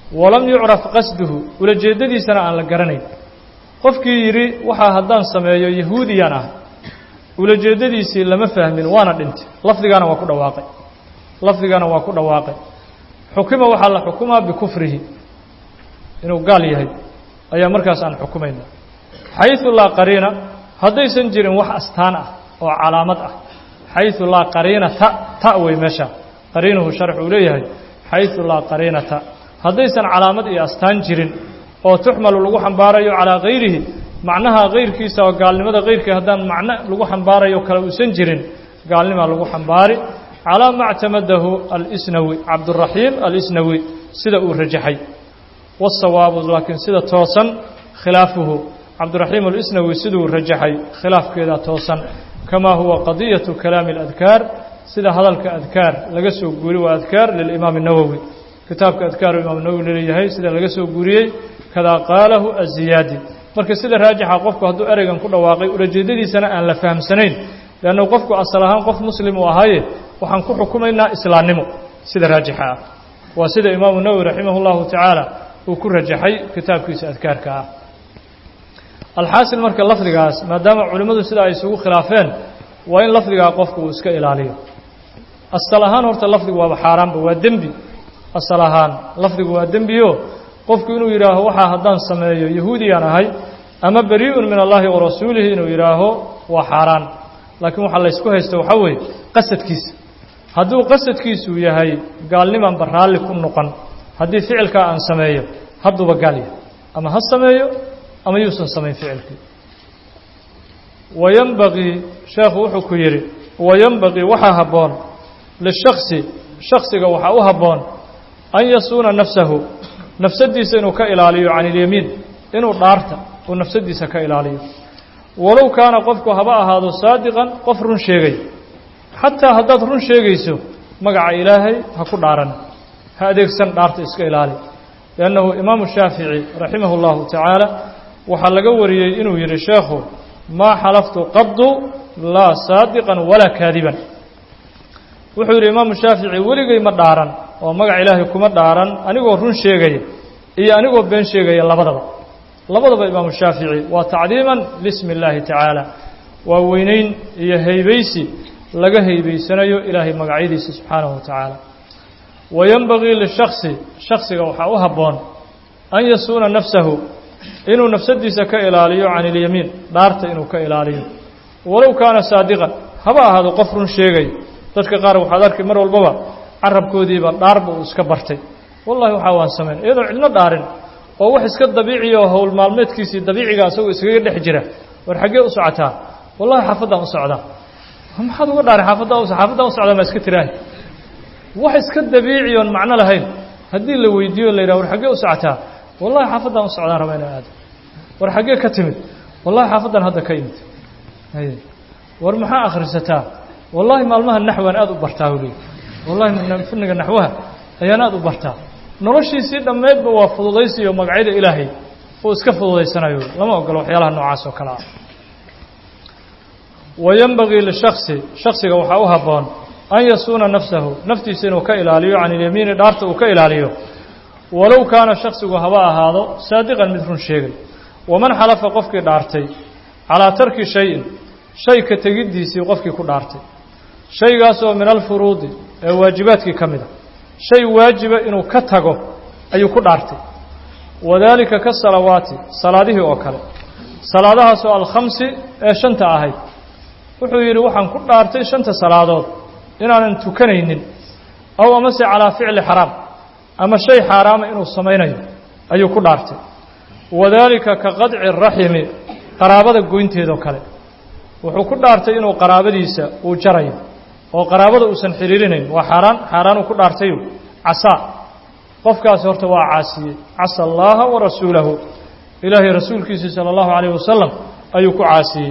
walam yucraf qasduhu ulajeeddadiisana aan la garanayn qofkii yidhi waxaa haddaan sameeyo yahuudiyaan ah ulajeeddadiisii lama fahmin waana dhintay lafdigaana waa ku dhawaaqay lafdigaana waa ku dhawaaqay xukima waxaa la xukumaa bikufrihi inuu gaal yahay ayaa markaas aan xukumayna xayثu laa qariina haddaysan jirin wax astaan ah oo calaamad ah xayثu laa qariina ta ta wey meesha qariinuhu sharx uu leeyahay xayثu laa qariinata haddaysan calaamad iyo astaan jirin oo tuxmalu lagu xambaarayo calىa gayrihi macnaha kayrkiisa oo gaalnimada kayrkii haddaan macno lagu xambaarayo kale uusan jirin gaalnimaa lagu xambaari calىa ma اctamadahu alsnawi cabduraxiim alisnawi sida uu rajaxay wالsawaabu laakiin sida toosan khilaafuhu cabdiraxiim alisnawi siduu rajaxay khilaafkeeda toosan kamaa huwa qadiyaةu kalaami اladkaar sida hadalka adkaar laga soo guuriy waa adkaar lilimaam الnawowi kitaabka adkaaru imaam nawowi laleeyahay sida laga soo guuriyey kadaa qaalahu aziyaadi marka sida raajixa qofku hadduu ereygan ku dhawaaqay ulajeedadiisana aan la fahamsanayn leannu qofku asal ahaan qof muslim uu ahaaye waxaan ku xukumaynaa islaamnimo sida raajixa ah waa sida imaamu nawowi raximah اllahu tacaala uu ku rajaxay kitaabkiisa adkaarka ah alxaasil marka lafdigaas maadaama culimmadu sida ay isugu khilaafeen waa in lafdigaa qofku uu iska ilaaliyo asal ahaan horta lafdigu waaba xaaraanba waa dembi asal ahaan lafdigu waa dembiyo qofku inuu yidhaaho waxaa haddaan sameeyo yahuudiyaan ahay ama berii'un min allahi wa rasuulihi inuu yidhaaho waa xaaraan laakiin waxaa laysku haysta waxaa weeye qasadkiisa hadduu qasadkiisu yahay gaalnimanba raalli ku noqon haddii ficilkaa aan sameeyo hadduuba gaal yahay ama ha sameeyo ama yuusan samayn ficilkii wayanbagii sheekhu wuxuu ku yidhi wayanbagii waxaa habboon lishaksi shaksiga waxaa u habboon an yasuuna nafsahu nafsadiisa inuu ka ilaaliyo can ilyamiin inuu dhaarta uu nafsadiisa ka ilaaliyo walow kaana qofku haba ahaado saadiqan qof run sheegay xataa haddaad run sheegayso magaca ilaahay ha ku dhaaran ha adeegsan dhaarta iska ilaali liannahu imaamu shaafici raximah اllahu tacaala waxaa laga wariyey inuu yidhi sheekhu maa xalaftu qadu laa saadiqan walaa kaadiban wuxuu yidhi imaamu shaafici weligay ma dhaaran oo magac ilaahay kuma dhaaran anigoo run sheegaya iyo anigoo been sheegaya labadaba labadaba imaamu shaafici waa tacdiiman lismi اllaahi tacaala waa weynayn iyo haybaysi laga haybaysanayo ilaahay magacyadiisa subxaanahu wa tacaala wayanbagii lishaksi shaksiga waxaa u habboon an yasuuna nafsahu inuu nafsadiisa ka ilaaliyo can ilyamiin dhaarta inuu ka ilaaliyo walow kaana saadiqan haba ahaado qof run sheegay dadka qaar waxaad arkay mar walbaba carabkoodiiba dhaarba uu iska bartay wallahi waxaa waan samayn iyadoo cidno dhaarin oo wax iska dabiiciya oo howl maalmeedkiisii dabiiciga asagoo iskaga dhex jira war xaggee u socotaa wallahi xaafaddaan u socdaa maxaad uga dhaarin xaafaddaa xaafaddaan u socdaa maa iska tiraahi wax iska dabiici oon macno lahayn haddii la weydiiyo la yidhaha war xaggee u socotaa wallahi xaafaddaan u socdaan raba inaan aado war xaggee ka timid wallahi xaafaddan hadda ka imid war maxaa akhrisataa wallahi maalmaha naxwaan aada u bartaa u leey wallahi faniga naxwaha ayaan aada u bartaa noloshiisii dhammeydba waa fududaysi iyo magacyada ilaahay uu iska fududaysanayo lama ogolo waxyaalaha noocaas oo kale ah wayanbagii lishaksi shaksiga waxaa u habboon an yasuuna nafsahu naftiisa inuu ka ilaaliyo can ilyamiini dhaarta uu ka ilaaliyo walow kaana shaksigu haba ahaado saadiqan mid run sheegay waman xalafa qofkii dhaartay calaa tarki shayin shay ka tegiddiisii qofkii ku dhaartay shaygaasoo min alfuruudi ee waajibaadkii ka mid a shay waajiba inuu ka tago ayuu ku dhaartay wadaalika ka salawaati salaadihii oo kale salaadahaasoo alkhamsi ee shanta ahayd wuxuu yidhi waxaan ku dhaartay shanta salaadood inaanan tukanaynin aw amase calaa ficli xaraam ama shay xaaraama inuu samaynayo ayuu ku dhaartay wadaalika ka qadci raximi qaraabada goynteedoo kale wuxuu ku dhaartay inuu qaraabadiisa uu jarayo oo qaraabada uusan xiriirinayn waa xaaraan xaaraanuu ku dhaartayo casaa qofkaasi horta waa caasiyey casa allaaha wa rasuulahu ilaahay rasuulkiisii sala allahu calayh wasalam ayuu ku caasiyey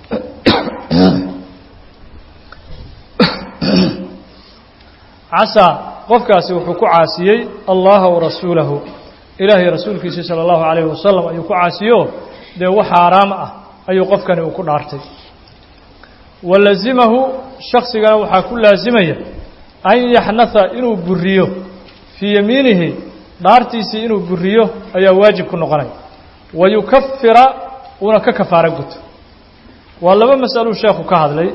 casaa qofkaasi wuxuu ku caasiyey allaha wa rasuulahu ilaahay rasuulkiisii sala allahu calayhi wasalam ayuu ku caasiyo dee wax xaaraam ah ayuu qofkani uu ku dhaartay wa lazimahu shaksigana waxaa ku laasimaya an yaxnatha inuu buriyo fii yamiinihi dhaartiisii inuu buriyo ayaa waajib ku noqonaya wa yukafira uuna ka kafaaro guto waa laba mas'aluu sheekhu ka hadlay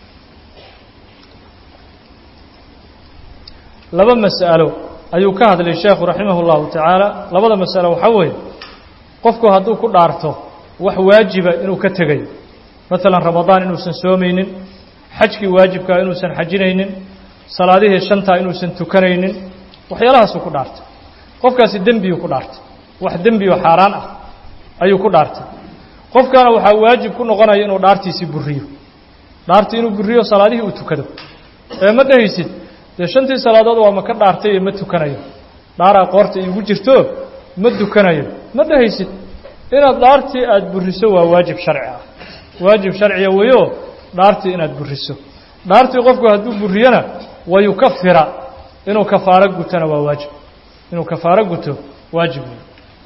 laba mas'alo ayuu ka hadlay sheekhu raximah اllahu tacaala labada mas'alo waxaa weeye qofku hadduu ku dhaarto wax waajiba inuu ka tegayo maalan ramadaan inuusan soomaynin xajkii waajibkaa inuusan xajinaynin salaadihii shantaa inuusan tukanaynin waxyaalahaasuu ku dhaartay qofkaasi dembiyuu ku dhaartay wax dembi oo xaaraan ah ayuu ku dhaartay qofkaana waxaa waajib ku noqonaya inuu dhaartiisii buriyo dhaartii inuu buriyo salaadihii uu tukado ee ma dhehaysid dee shantii salaadood waa ma ka dhaartay ee ma tukanayo dhaaraa qoorta iigu jirto ma dukanayo ma dhehaysid inaad dhaartii aada buriso waa waajib sharci ah waajib sharciya weyo dhaartii inaad buriso dhaartii qofku hadduu buriyona wa yukafira inuu kafaaro gutona waa waajib inuu kafaaro guto waajib wey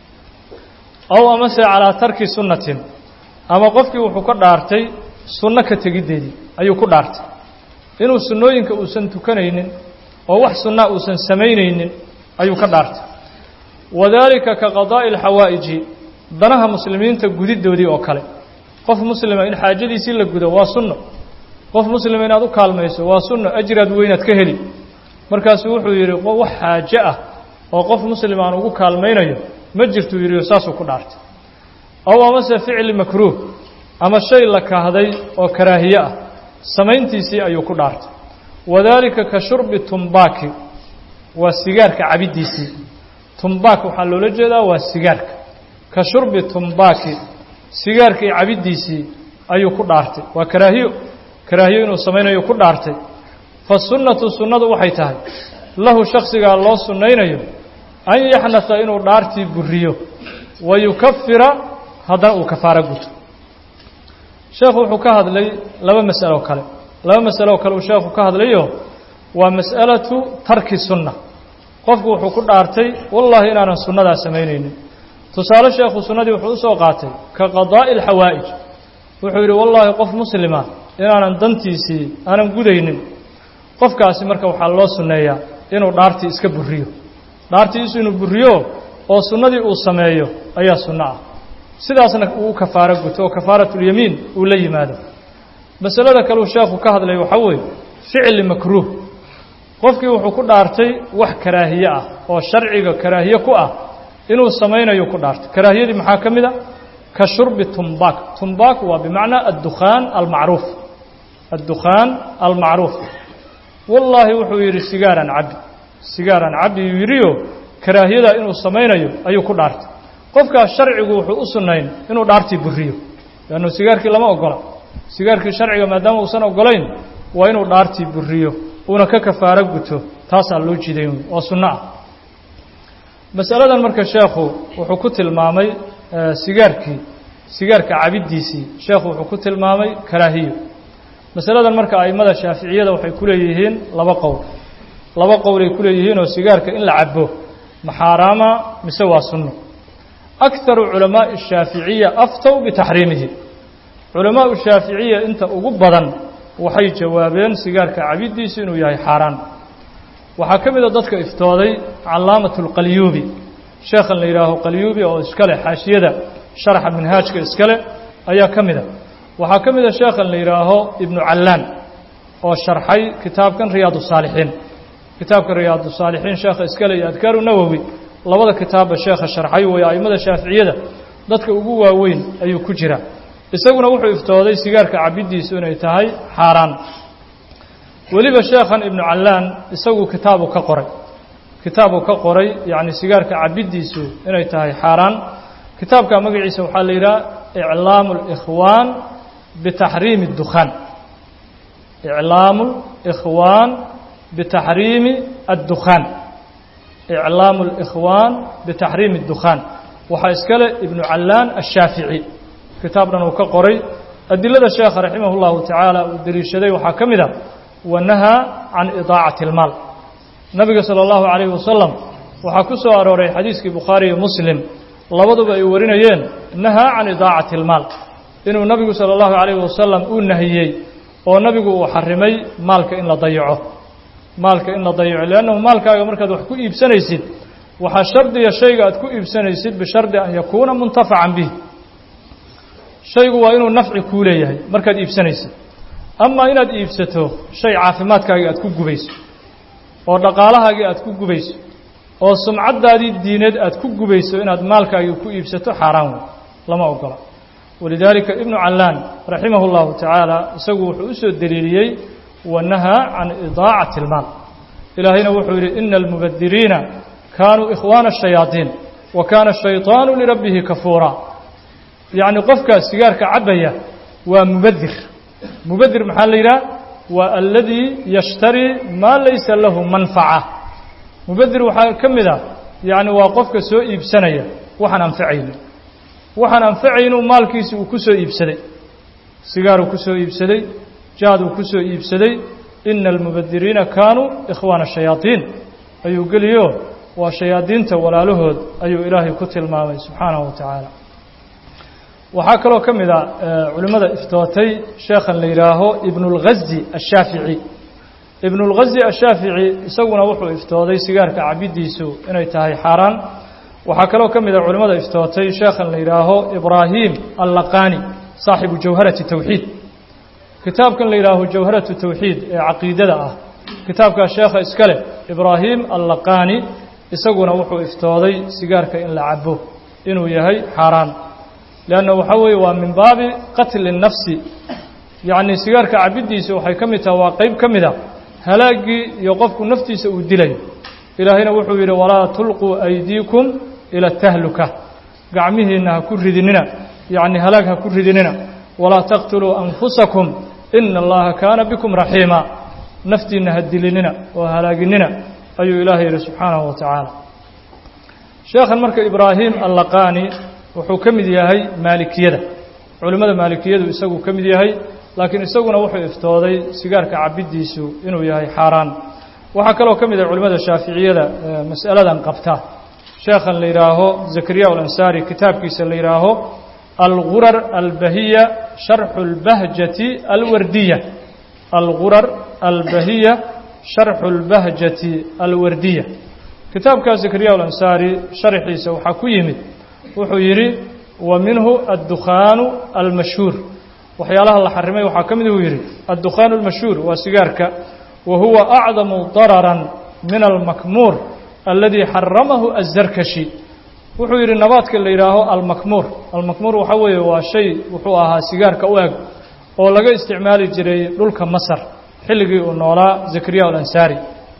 ow amase calaa tarki sunnatin ama qofkii wuxuu ka dhaartay sunno ka tegiddeedii ayuu ku dhaartay inuu sunnooyinka uusan tukanaynin oo wax sunnaa uusan samaynaynin ayuu ka dhaartay wadaalika ka qadaa'i alxawaa'iji danaha muslimiinta gudiddoodii oo kale qof muslima in xaajadiisii la gudo waa sunno qof muslima inaad u kaalmayso waa sunno ajraad weynaad ka heli markaasuu wuxuu yidhi wax xaaje ah oo qof muslim aan ugu kaalmaynayo ma jirtuu yidhi saasuu ku dhaartay ow amase ficli makruuh ama shay la kahday oo karaahiye ah samayntiisii ayuu ku dhaartay wadaalika ka shurbi tumbaaki waa sigaarka cabiddiisii tumbaak waxaa loola jeedaa waa sigaarka ka shurbi tumbaaki sigaarkii cabiddiisii ayuu ku dhaartay waa karaahiyo karaahiyo inuu samaynayo ku dhaartay fa sunnatu sunnadu waxay tahay lahu shaksigaa loo sunnaynayo an yaxnasa inuu dhaartii buriyo wa yukafira haddana uu kafaaro guto sheekhu wuxuu ka hadlay laba mas'alo kale laba masalo kale uu sheekhu ka hadlayo waa mas'alatu tarki sunna qofku wuxuu ku dhaartay wallaahi inaanan sunnadaa samaynaynin tusaale sheekhu sunnadii wuxuu usoo qaatay ka qadaa'i alxawaa'ij wuxuu yidhi wallaahi qof muslima inaanan dantiisii aanan gudaynin qofkaasi marka waxaa loo sunneeyaa inuu dhaartii iska buriyo dhaartiisu inuu buriyo oo sunnadii uu sameeyo ayaa sunno ah sidaasna uu kafaaro guto oo kafaaratulyamiin uu la yimaado masalada kaleu sheekhu ka hadlay waxaa weeye ficli makruuh qofkii wuxuu ku dhaartay wax karaahiye ah oo sharciga karaahiye ku ah inuu samaynayo ku dhaartay karaahiyadii maxaa ka mid a ka shurbi tumbaak tumbaak waa bimacnaa addukhaan almacruuf addukhaan almacruuf wallaahi wuxuu yidhi sigaaran cabbi sigaaran cabbi yuu yidhiyo karaahiyadaa inuu samaynayo ayuu ku dhaartay qofkaas sharcigu wuxuu u sunnayn inuu dhaartii buriyo leannu sigaarkii lama ogola sigaarkii sharciga maadaama uusan ogolayn waa inuu dhaartii buriyo uuna ka kafaaro guto taasaa loo jiday waa sunno ah masaladan marka sheekhu wuxuu ku tilmaamay sigaarkii sigaarka cabiddiisii sheekhu wuxuu ku tilmaamay karaahiyo masaladan marka a'immada shaaficiyada waxay ku leeyihiin laba qowl laba qowlay ku leeyihiin oo sigaarka in la cabo ma xaaraama mise waa sunno akharu culamaa'i shaaficiya aftow bitaxriimihi culamaau shaaficiya inta ugu badan waxay jawaabeen sigaarka cabiddiisu inuu yahay xaaraan waxaa ka mid a dadka iftooday calaamatu lqalyuubi sheekhan la yidhaaho qalyuubi oo iskale xaashiyada sharaxa minhaajka iskale ayaa ka mid a waxaa ka mid a sheekhan la yidhaaho ibnu callaan oo sharxay kitaabkan riyaad saalixiin kitaabka riyaad saalixiin sheekha iskale iyo adkaaru nawowi labada kitaabba sheekha sharxay weeye a'immada shaaficiyada dadka ugu waaweyn ayuu ku jira isaguna wuxuu iftooday sigaarka cabiddiisu inay tahay xaaraan weliba sheekhan ibnu callaan isagu kitaabu ka qoray kitaabu ka qoray yacni sigaarka cabiddiisu inay tahay xaaraan kitaabka magaciisa waxaa la yidhaha iclaamu اlikhwaan bitaxriimi اddukhaan iclaamu اlikhwaan bitaxriimi addukhaan iclaamu اlikhwaan bitaxriimi اddukhaan waxaa iskale ibnu callaan ashaafici kitaab dhan uu ka qoray adilada sheekha raximah اllahu tacaala uu deliishaday waxaa ka mid a wanahaa can idaacati اlmaal nabiga salى اllahu calayhi wasalam waxaa ku soo arooray xadiiskii bukhaari iyo muslim labaduba ay warinayeen nahaa can idaacati اlmaal inuu nabigu salى اllahu calayhi wasalam uu nahiyey oo nabigu uu xarimay maalka in la dayaco maalka in la dayaco leannahu maalkaaga markaad wax ku iibsanaysid waxaa shardiya shayga aad ku iibsanaysid bishardi an yakuuna muntafacan bih shaygu waa inuu nafci kuu leeyahay markaad iibsanaysid amaa inaad iibsato shay caafimaadkaagii aad ku gubayso oo dhaqaalahaagii aad ku gubayso oo sumcaddaadii diineed aad ku gubayso inaad maalkaagii ku iibsato xaaraan wey lama ogola walidaalika ibnu callaan raximahu اllahu tacaala isagu wuxuu u soo deliiliyey wanahaa can idaacati اlmaal ilaahayna wuxuu yidhi ina almubadiriina kaanuu ikhwaana الshayaadiin wa kaana الshayطaanu lirabbihi kafuura yacni qofkaas sigaarka cabbaya waa mubadir mubadir maxaa la yidhaha waa aladii yashtarii maa laysa lahu manfaca mubadir waxaa ka mid a yacni waa qofka soo iibsanaya waxaan anfacaynin waxaan anfacaynu maalkiisi uu ku soo iibsaday sigaaruu ku soo iibsaday jaaduu ku soo iibsaday ina almubadiriina kaanuu ikhwaana shayaadiin ayuu geliyo waa shayaadiinta walaalahood ayuu ilaahay ku tilmaamay subxaanahu wa tacaala waxaa kaloo ka mid a culimmada iftootay sheekhan la yidhaaho ibnulghazi ashaafici ibnulghazi ashaafici isaguna wuxuu iftooday sigaarka cabiddiisu inay tahay xaaraan waxaa kaloo ka mid a culimmada iftootay sheekhan la yidhaaho ibraahim allaqani saaxibu jawharati tawxiid kitaabkan la yidhaaho jawharatu tawxiid ee caqiidada ah kitaabkaa sheekha iska leh ibraahim allaqani isaguna wuxuu iftooday sigaarka in la cabo inuu yahay xaaraan leanna waxaa weeye waa min baabi qatli nafsi yacni sigaarka cabiddiisa waxay ka mid tahay waa qeyb ka mid a halaaggii iyo qofku naftiisa uu dilayo ilaahayna wuxuu yidhi walaa tulquu aydiikum ila tahluka gacmihiinna ha ku ridinina yacni halaag ha ku ridinina walaa taqtuluu anfusakum ina allaha kaana bikum raxiima naftiinna ha dilinina oo halaaginina ayuu ilaahay yidhi subxaanahu wa tacaala sheekhan marka ibraahim allaqani wuxuu ka mid yahay maalikiyada culimmada maalikiyadu isagu ka mid yahay laakiin isaguna wuxuu iftooday sigaarka cabiddiisu inuu yahay xaaraan waxaa kaloo ka mid ah culimmada shaaficiyada mas'aladan qabta sheekhan la yidhaaho zakariya alansaari kitaabkiisa la yidhaaho algurar albahiya sharxu اlbahjati alwardiya algurar albahiya sharxu اlbahjati alwardiya kitaabkaa zakariya alansaari sharxiisa waxaa ku yimid wuxuu yidhi wa minhu addukhaanu almashhuur waxyaalaha la xarimay waxaa ka mid uu yidhi addukhaanu almashhuur waa sigaarka wa huwa acdamu dararan min almakmuur aladii xaramahu azarkashi wuxuu yidhi nabaadka la yidhaaho almakmuur almakmuur waxaa weeye waa shay wuxuu ahaa sigaarka u eg oo laga isticmaali jiray dhulka masar xilligii uu noolaa zakariya alansaari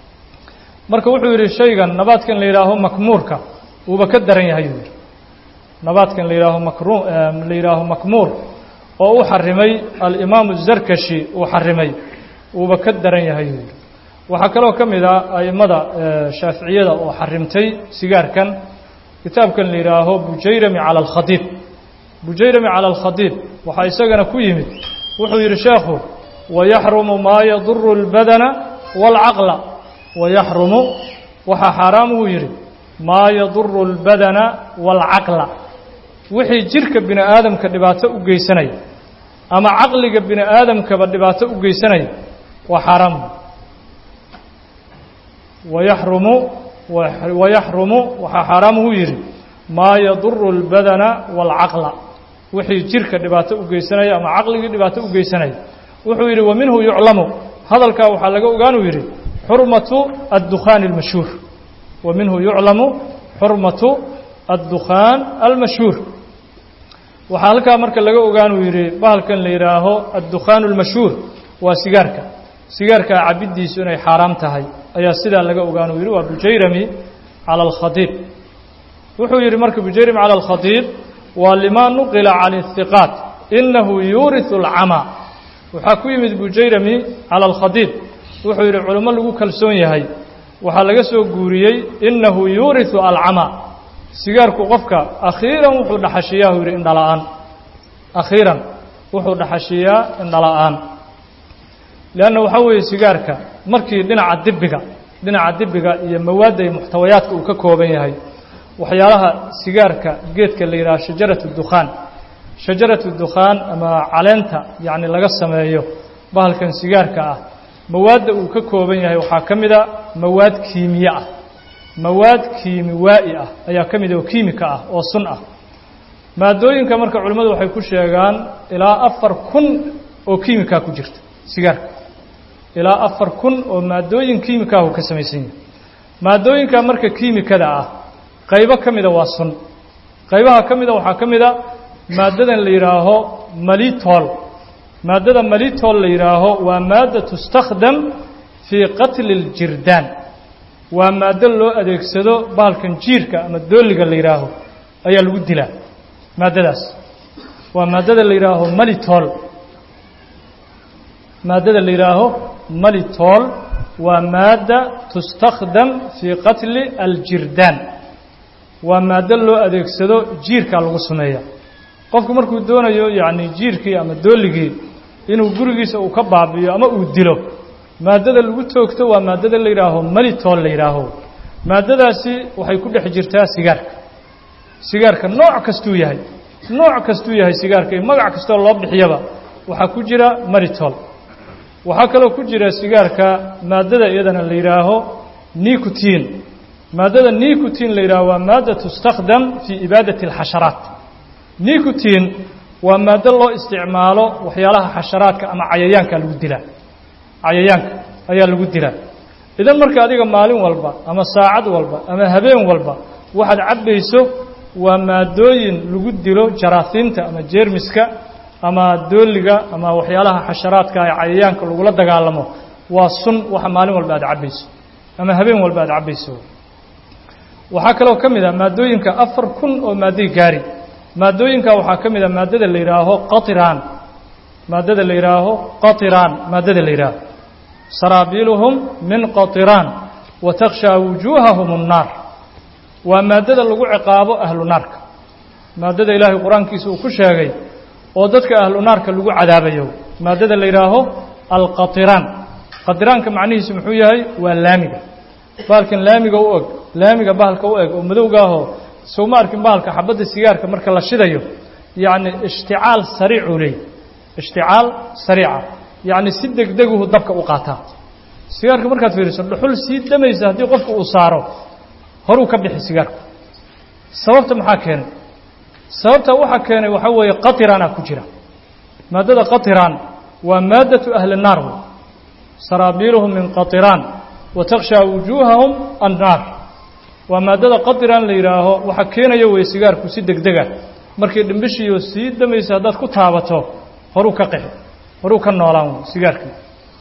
marka wuxuu yidhi shaygan nabaadkan la yidhaaho makmuurka wuuba ka daran yahay uu yidhi nabaadkan la yidhaaho makru la yidhaaho makmuur oo u xarimay alimaamu zarkashi uu xarimay wuuba ka daran yahay uu yidhi waxaa kaloo ka mid ah a'immada shaaficiyada oo xarimtay sigaarkan kitaabkan la yidhaaho bujayrami cala alkhadiib bujayrami cala alkhadiib waxaa isagana ku yimid wuxuu yidhi sheekhu wayaxrumu maa yaduru اlbadana wاlcaqla wayaxrumu waxaa xaaraam uu yidhi maa yaduru اlbadana wاlcaqla wixii jirka bini aadamka dhibaato u geysanaya ama caqliga bini aadamkaba dhibaato u geysanaya waa xaaraam wayaxrumu wayaxrumu waxaa xaaraam uu yidhi maa yaduru اlbadana wاlcaqla wixii jirka dhibaato u geysanaya ama caqligii dhibaato u geysanaya wuxuu yidhi wa minhu yuclamu hadalkaa waxaa laga ogaanuu yidhi xurmatu addukhaani اlmashhuur wa minhu yuclamu xurmatu addukhaan almashhuur waxaa halkaa marka laga ogaanuu yidhi bahalkan la yidhaaho addukhaan اlmashhuur waa sigaarka sigaarkaa cabiddiisu inay xaaraam tahay ayaa sidaa laga ogaanuu yidhi waa bujayrami cala alkhadiib wuxuu yidhi marka bujayrami cala alkhadiib waa limaa nuqila can ihiqaat inahu yuuriثu اlcamaa waxaa ku yimid bujayrami cala alkhadiib wuxuu yidhi culimo lagu kalsoon yahay waxaa laga soo guuriyey inahu yuuriثu alcamaa sigaarku qofka akhiiran wuxuu dhaxashiyaa yidhi indhala-aan akhiiran wuxuu dhaxashiyaa indhala-aan leanna waxaa weeye sigaarka markii dhinaca dibiga dhinaca dibiga iyo mawaadda iyo muxtawayaadka uu ka kooban yahay waxyaalaha sigaarka geedka la yidhaha shajaratu dukhaan shajaratu dukhaan ama caleenta yacni laga sameeyo bahalkan sigaarka ah mawaadda uu ka kooban yahay waxaa ka mid a mawaad kiimiye ah mawaad kiimiwaa'i ah ayaa ka mid oo kiimika ah oo sun ah maadooyinka marka culimmadu waxay ku sheegaan ilaa afar kun oo kiimikaa ku jirta sigaarka ilaa afar kun oo maadooyin kiimikaahu ka samaysan yahay maadooyinka marka kiimikada ah qaybo ka mida waa sun qaybaha ka mida waxaa ka mida maaddadan la yidhaaho malitol maaddada malitol la yidhaaho waa maadda tustakhdam fii qatli اljirdaan waa maaddo loo adeegsado bahalkan jiirka ama dooliga la yidhaaho ayaa lagu dilaa maaddadaas waa maaddada la yidhaaho malitol maaddada la yidhaaho malitol waa maadda tustakhdam fii qatli aljirdaan waa maaddo loo adeegsado jiirkaa lagu sameeya qofku markuu doonayo yacni jiirkii ama dooligii inuu gurigiisa uu ka baabi'iyo ama uu dilo maaddada lagu toogto waa maaddada la yidhaaho malitol la yidhaaho maaddadaasi waxay ku dhex jirtaa sigaarka sigaarka nooc kastuu yahay nooc kastuu yahay sigaarka iyo magac kastoo loo bixiyaba waxaa ku jira maritol waxaa kaloo ku jira sigaarka maaddada iyadana la yidhaaho nicotin maaddada nicotin la yidhaaho waa maadda tustakhdam fii ibaadati alxasharaat nicotin waa maaddo loo isticmaalo waxyaalaha xasharaadka ama cayayaanka lagu dilaa cayayaanka ayaa lagu dilaa idan marka adiga maalin walba ama saacad walba ama habeen walba waxaad cabbayso waa maadooyin lagu dilo jaraasiinta ama jeermiska ama dooliga ama waxyaalaha xasharaadka ee cayayaanka lagula dagaalamo waa sun waxa maalin walba aad cabbayso ama habeen walba aad cabbayso waxaa kaloo ka mid ah maadooyinka afar kun oo maadday gaari maadooyinka waxaa ka mid ah maaddada la yidhaaho qatiraan maaddada la yidhaaho qatiraan maaddada la yidhaaho saraabiiluhum min qatiraan wa takhshaa wujuuhahum الnaar waa maaddada lagu ciqaabo ahlu naarka maaddada ilaahay qur-aankiisa uu ku sheegay oo dadka ahlu naarka lagu cadaabayo maaddada la yidhaaho alqatiraan qatiraanka macnihiisu muxuu yahay waa laamiga bahalkan laamiga u eg laamiga bahalka u eg oo madowgaahoo sowma arkin bahalka xabadda sigaarka marka la shidayo yacni ishticaal sariicuu leey ishticaal sariica yacni si degdeguhu dabka u qaataa sigaarka markaad fiiriso dhuxul sii damaysa haddii qofku uu saaro horuu ka bixi sigaarku sababta maxaa keenay sababta waxaa keenay waxaa weeye qatirana ku jira maaddada qatiraan waa maaddatu ahli الnaar wey saraabiiluhum min qatiraan wa takhshaa wujuuhahum annaar waa maaddada qatiraan la yidhaaho waxaa keenaya wey sigaarku si degdega markii dhimbishiiyo sii damaysa haddaad ku taabato horuu ka qixi horuu ka noolaan wey sigaarkii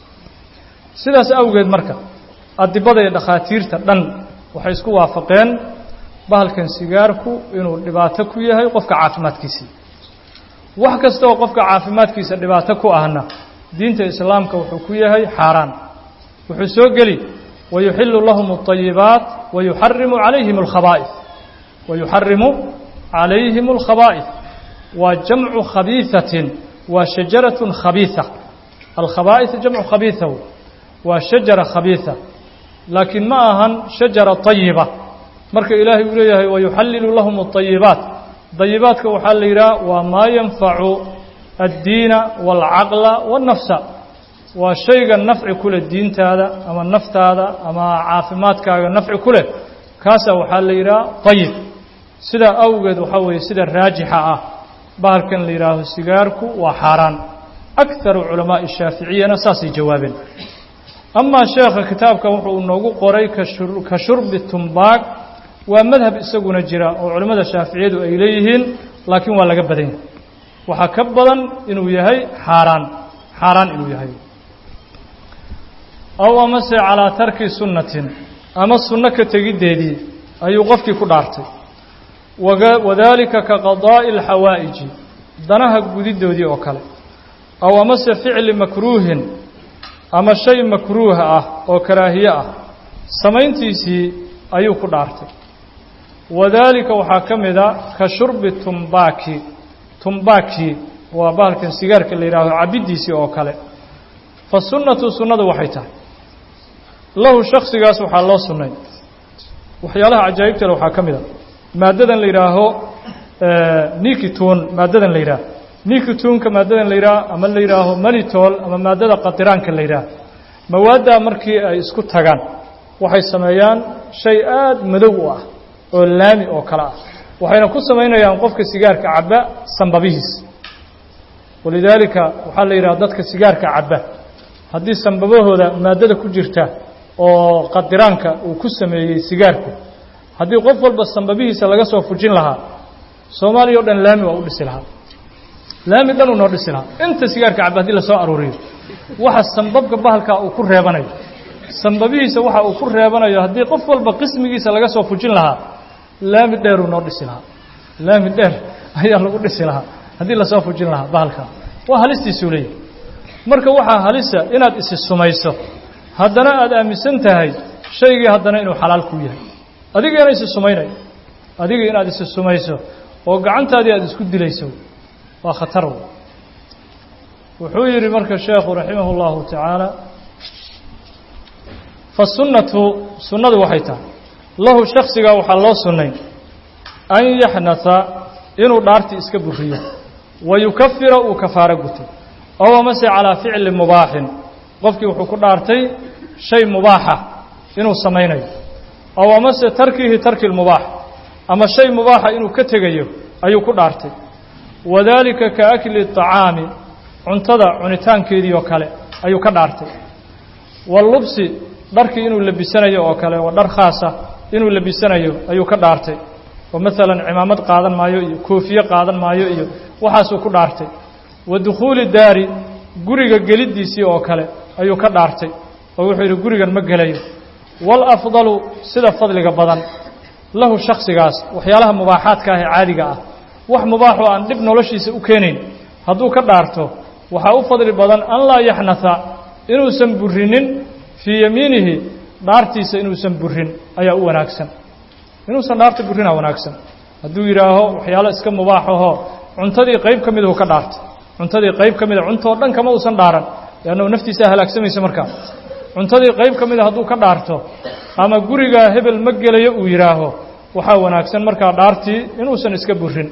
sidaas awgeed marka adibada iyo dhakhaatiirta dhan waxay isku waafaqeen bahalkan sigaarku inuu dhibaato ku yahay qofka caafimaadkiisii wax kasta oo qofka caafimaadkiisa dhibaato ku ahna diinta islaamka wuxuu ku yahay xaaraan wuxuu soo geli wayuxilu lahum الطayibaat wayuxarimu calayhim اlkhaba'is wayuxarimu calayhim اlkhaba'is waa jamcu khabiiثatin waa shajaraة khabiiثa alkhaba'is jamcu khabiiثa waa shajara khabiiثa laakiin ma ahan shajara طayiba marka ilaahay uu leeyahay wayuxallilu lahum الطayibaat dayibaadka waxaa la yidhaha waa maa yanfacu addiina wاlcaqla wالnafsa waa shayga nafci ku leh diintaada ama naftaada ama caafimaadkaaga nafci ku leh kaasaa waxaa la yidhaha طayib sidaa awgeed waxaa weeye sida raajixa ah bahalkan la yidhaaho sigaarku waa xaaraan akaru culamaaءi الshaaficiyana saasay jawaabeen amaa sheekha kitaabkan wuxuu inoogu qoray ka shurbi tumbaag waa madhab isaguna jira oo culimmada shaaficiyadu ay leeyihiin laakiin waa laga badan yahay waxaa ka badan inuu yahay xaaraan xaaraan inuu yahay aw amase calaa tarki sunnatin ama sunno ka tegiddeedii ayuu qofkii ku dhaartay wadaalika ka qadaa'i alxawaa'iji danaha gudiddoodii oo kale aw amase ficli makruuhin ama shay makruuha ah oo karaahiye ah samayntiisii ayuu ku dhaartay wadaalika waxaa ka mid a ka shurbi tumbaaki tumbaaki waa bahalkan sigaarka la yidhaaho cabiddiisii oo kale fa sunnatu sunnadu waxay tahay lahu shaksigaas waxaa loo sunnay waxyaalaha cajaa'ibtale waxaa ka mid a maaddadan la yidhaaho nikitun maaddadan la yidhaaho nikituunka maaddadan la yidhaaho ama la yidhaaho malitol ama maaddada qatiraanka la yidhaaho mawaaddaa markii ay isku tagaan waxay sameeyaan shay aada madow u ah oo laami oo kale ah waxayna ku samaynayaan qofka sigaarka cabba sambabihiis walidaalika waxaa la yidhaha dadka sigaarka cabba haddii sambabahooda maaddada ku jirta oo qadiraanka uu ku sameeyey sigaarku haddii qof walba sambabihiisa laga soo fujin lahaa soomaaliya o dhan laami waa u dhisi lahaa laami dhan uu noo dhisi lahaa inta sigaarka cabba hadii lasoo aruuriyo waxa sambabka bahalkaa uu ku reebanayo sambabihiisa waxa uu ku reebanayo haddii qof walba qismigiisa laga soo fujin lahaa laami dheeruu noo dhisi lahaa laami dheer ayaa lagu dhisi lahaa haddii lasoo fujin lahaa bahalkaa waa halistiisuu leeyahy marka waxaa halisa inaad isi sumayso haddana aada aaminsan tahay shaygii haddana inuu xalaal kuu yahay adigiina isi sumaynayo adigii inaad isi sumayso oo gacantaadii aada isku dilayso waa khatar wuxuu yidhi marka sheekhu raximah اllahu tacaala fasunnatu sunnadu waxay tahay lahu shaksigaa waxaa loo sunnay an yaxnasa inuu dhaartii iska buriyo wa yukafira uu kafaaro guto ow amase calaa ficli mubaaxin qofkii wuxuu ku dhaartay shay mubaaxa inuu samaynayo ow amase tarkihi tarki lmubaax ama shay mubaaxa inuu ka tegayo ayuu ku dhaartay wadaalika ka akli طacaami cuntada cunitaankeedii oo kale ayuu ka dhaartay wallubsi dharkii inuu labisanayo oo kale waa dhar khaasa inuu labisanayo ayuu ka dhaartay oo maalan cimaamad qaadan maayo iyo koofiye qaadan maayo iyo waxaasuu ku dhaartay wa dukhuuli daari guriga geliddiisii oo kale ayuu ka dhaartay oo wuxuu yidhi gurigan ma gelayo waalafdalu sida fadliga badan lahu shaksigaas waxyaalaha mubaaxaadka ah ee caadiga ah wax mubaaxoo aan dhib noloshiisa u keenayn hadduu ka dhaarto waxaa u fadli badan an laa yaxnasa inuusan burinin fii yamiinihi dhaartiisa inuusan burin ayaa u wanaagsan inuusan dhaarta burrinaa wanaagsan hadduu yidhaaho waxyaalo iska mubaaxaho cuntadii qayb ka midahu ka dhaartay cuntadii qayb ka mida cuntoo dhan kama uusan dhaaran leannahu naftiisaa halaagsamaysa markaa cuntadii qayb ka mida hadduu ka dhaarto ama gurigaa hebel ma gelayo uu yidhaaho waxaa wanaagsan markaa dhaartii inuusan iska burin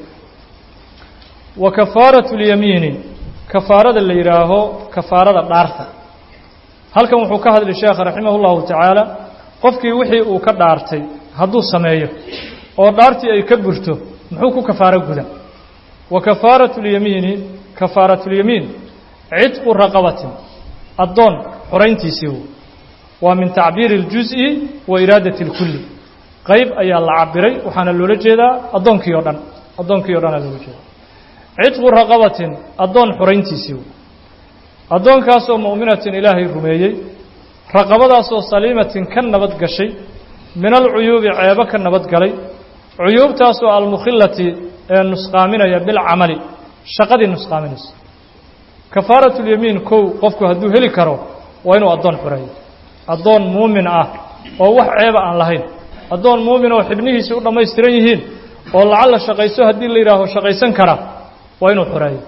wa kafaaratu اlyamiini kafaarada la yidhaaho kafaarada dhaarta halkan wuxuu ka hadli sheekha raximah اllahu tacaala qofkii wixii uu ka dhaartay hadduu sameeyo oo dhaartii ay ka burto muxuu ku kafaaro guda wa kafaaratu اlyamiini kafaaratu اlyamiin cidqu raqabatin addoon xorayntiisii waa min tacbiiri اljuz'i wa iraadati اlkulli qayb ayaa la cabiray waxaana loola jeedaa addoonkii o dhan addoonkii o dhanaa loola jeeda cidqu raqabatin addoon xorayntiisii addoonkaasoo mu'minatin ilaahay rumeeyey raqabadaasoo saliimatin ka nabad gashay min alcuyuubi ceebo ka nabad galay cuyuubtaasoo almukhillati ee nusqaaminaya bilcamali shaqadii nusqaaminaysa kafaaratulyamiin kow qofku hadduu heli karo waa inuu addoon xoreeyo addoon muumin ah oo wax ceeba aan lahayn addoon muumin oo xibnihiisii u dhammaystiran yihiin oo lacalla shaqayso haddii la yidhaaho shaqaysan kara waa inuu xoreeyo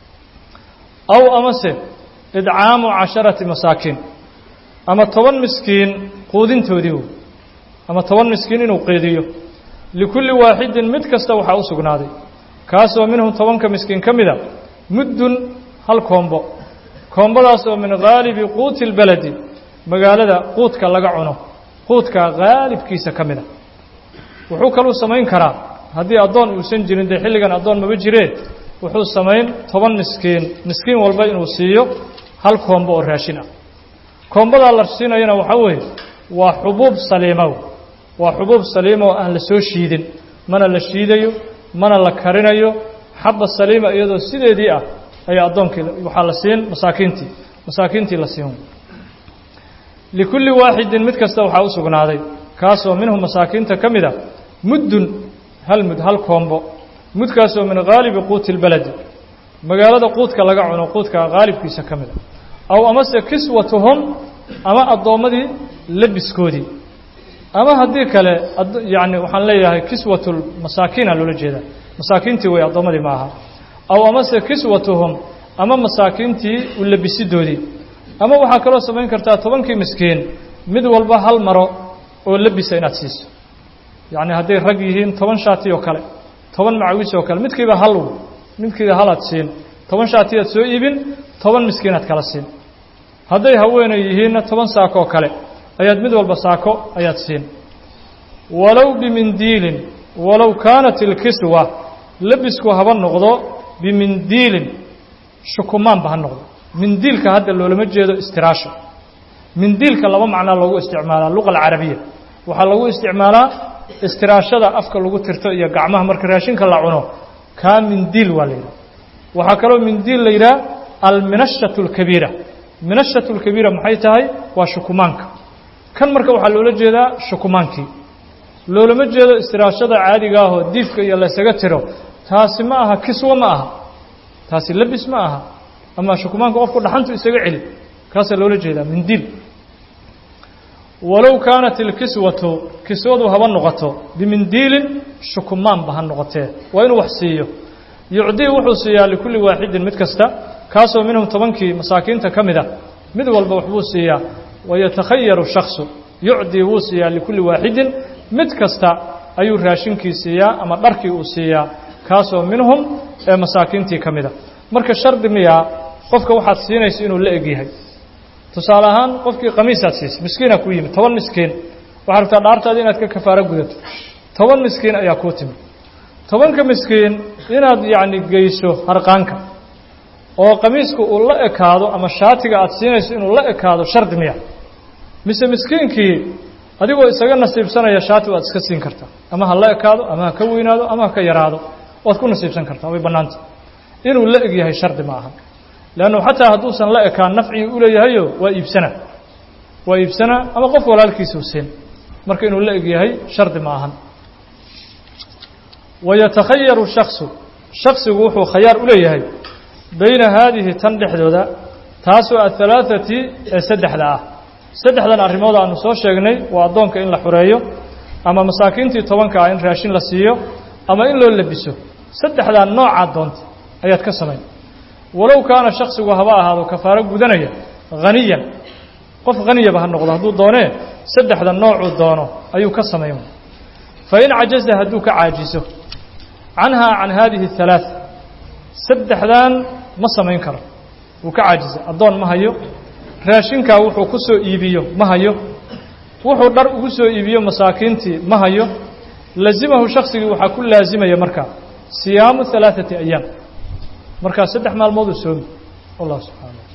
aw amase idcaamu casharati masaakiin ama toban miskiin quudintoodii wey ama toban miskiin inuu qeediyo likulli waaxidin mid kasta waxaa u sugnaaday kaasoo minhum tobanka miskiin ka mida muddun hal koombo koombadaasoo min haalibi quuti اlbeledi magaalada quudka laga cuno quudka haalibkiisa ka mida wuxuu kaluu samayn karaa haddii addoon uusan jirin dee xilligan addoon maba jiree wuxuu samayn toban miskiin miskiin walba inuu siiyo hal koombo oo raashin ah koombadaa la siinayana waxaa weeye waa xubuub saliimow waa xubuub saliima oo aan la soo shiidin mana la shiidayo mana la karinayo xabba saliima iyadoo sideedii ah ayaa addoonkii waxaa la siin masaakiintii masaakiintii la siin likulli waaxidin mid kasta waxaa u sugnaaday kaasoo minhum masaakiinta ka mida muddun hal mud hal koombo mudkaasoo min haalibi quuti اlbeledi magaalada quudka laga cuno quudka haalibkiisa ka mida aw amase kiswatuhum ama addoommadii labiskoodii ama haddii kale yani waxaan leeyahay kiswatulmasaakiina loola jeedaa masaakiintii wey addoommadii ma aha aw amase kiswatuhum ama masaakiintii u labisidoodii ama waxaa kaloo samayn kartaa tobankii miskiin mid walba hal maro oo labisa inaad siiso yacni hadday rag yihiin toban shaati oo kale toban macawis oo kale midkiiba hal midkiiba halaad siin toban shaatiyaad soo iibin toban miskiinaad kala siin hadday haweenay yihiinna toban saako oo kale ayaad mid walba saako ayaad siin walow bimindiilin walow kaanat ilkiswa labisku haba noqdo bimindiilin shukumaanba ha noqdo mindiilka hadda loolama jeedo istiraasha mindiilka laba macnaa loogu isticmaalaa luqa alcarabiya waxaa lagu isticmaalaa istiraashada afka lagu tirto iyo gacmaha marka raashinka la cuno kaa mindiil waa la yidhaha waxaa kaloo mindiil la yidhaha alminashatu alkabiira minashatu alkabiira maxay tahay waa shukumaanka kan marka waxaa loola jeedaa shukumaankii loolama jeedo istiraashada caadiga ahoo diifka iyo laysaga tiro taasi ma aha kiswa ma aha taasi labis ma aha ama shukumaanka qofku dhaxantu isaga celi kaasaa loola jeedaa mindiil walow kaanat ilkiswatu kiswadu haba noqoto bimindiilin shukumaanba ha noqotee waa inuu wax siiyo yucdii wuxuu siiyaa likulli waaxidin mid kasta kaasoo minhum tobankii masaakiinta ka mid a mid walba waxbuu siiyaa wayatakhayaru shaksu yucdii wuu siiyaa likulli waaxidin mid kasta ayuu raashinkii siiyaa ama dharkii uu siiyaa kaasoo minhum ee masaakiintii ka mid a marka shardi miyaa qofka waxaad siinaysa inuu la eg yahay tusaale ahaan qofkii khamiisaad siisay miskiinaa kuu yimid toban miskiin waxaad rabtaa dhaartaada inaad ka kafaaro gudato toban miskiin ayaa kuu timid tobanka miskiin inaad yacni geyso harqaanka oo khamiiska uu la ekaado ama shaatiga aad siinayso inuu la ekaado shardi miya mise miskiinkii adigoo isaga nasiibsanaya shaati waad iska siin kartaa ama ha la ekaado ama ha ka weynaado ama ha ka yaraado waad ku nasiibsan kartaa way bannaanta inuu la eg yahay shardi ma aha leannu xataa hadduusan la ekaan nafcigii u leeyahayo waa iibsanaa waa iibsanaa ama qof walaalkiisuu siin marka inuu la eg yahay shardi ma ahan wayatakhayaru shaksu shaksigu wuxuu khayaar u leeyahay bayna haadihi tan dhexdooda taasoo ahalaaثati ee saddexda ah saddexdan arrimood aanu soo sheegnay waa addoonka in la xureeyo ama masaakiintii tobanka ah in raashin la siiyo ama in loo labiso saddexdaa noocaa doonta ayaad ka samayn walow kaana shaksigu haba ahaado kafaaro gudanaya haniyan qof haniyaba ha noqdo hadduu doonee saddexda noocuu doono ayuu ka samayn fain cajaza hadduu ka caajiso canhaa can haadihi اhalaaث saddexdan ma samayn karo wuu ka caajisa addoon ma hayo raashinkaa wuxuu ku soo iibiyo ma hayo wuxuu dhar ugu soo iibiyo masaakiintii ma hayo lazimahu shaksigii waxaa ku laasimaya markaa siyaamu ثalaaثati ayaam markaa saddex maalmooduu soomi wallah subxaana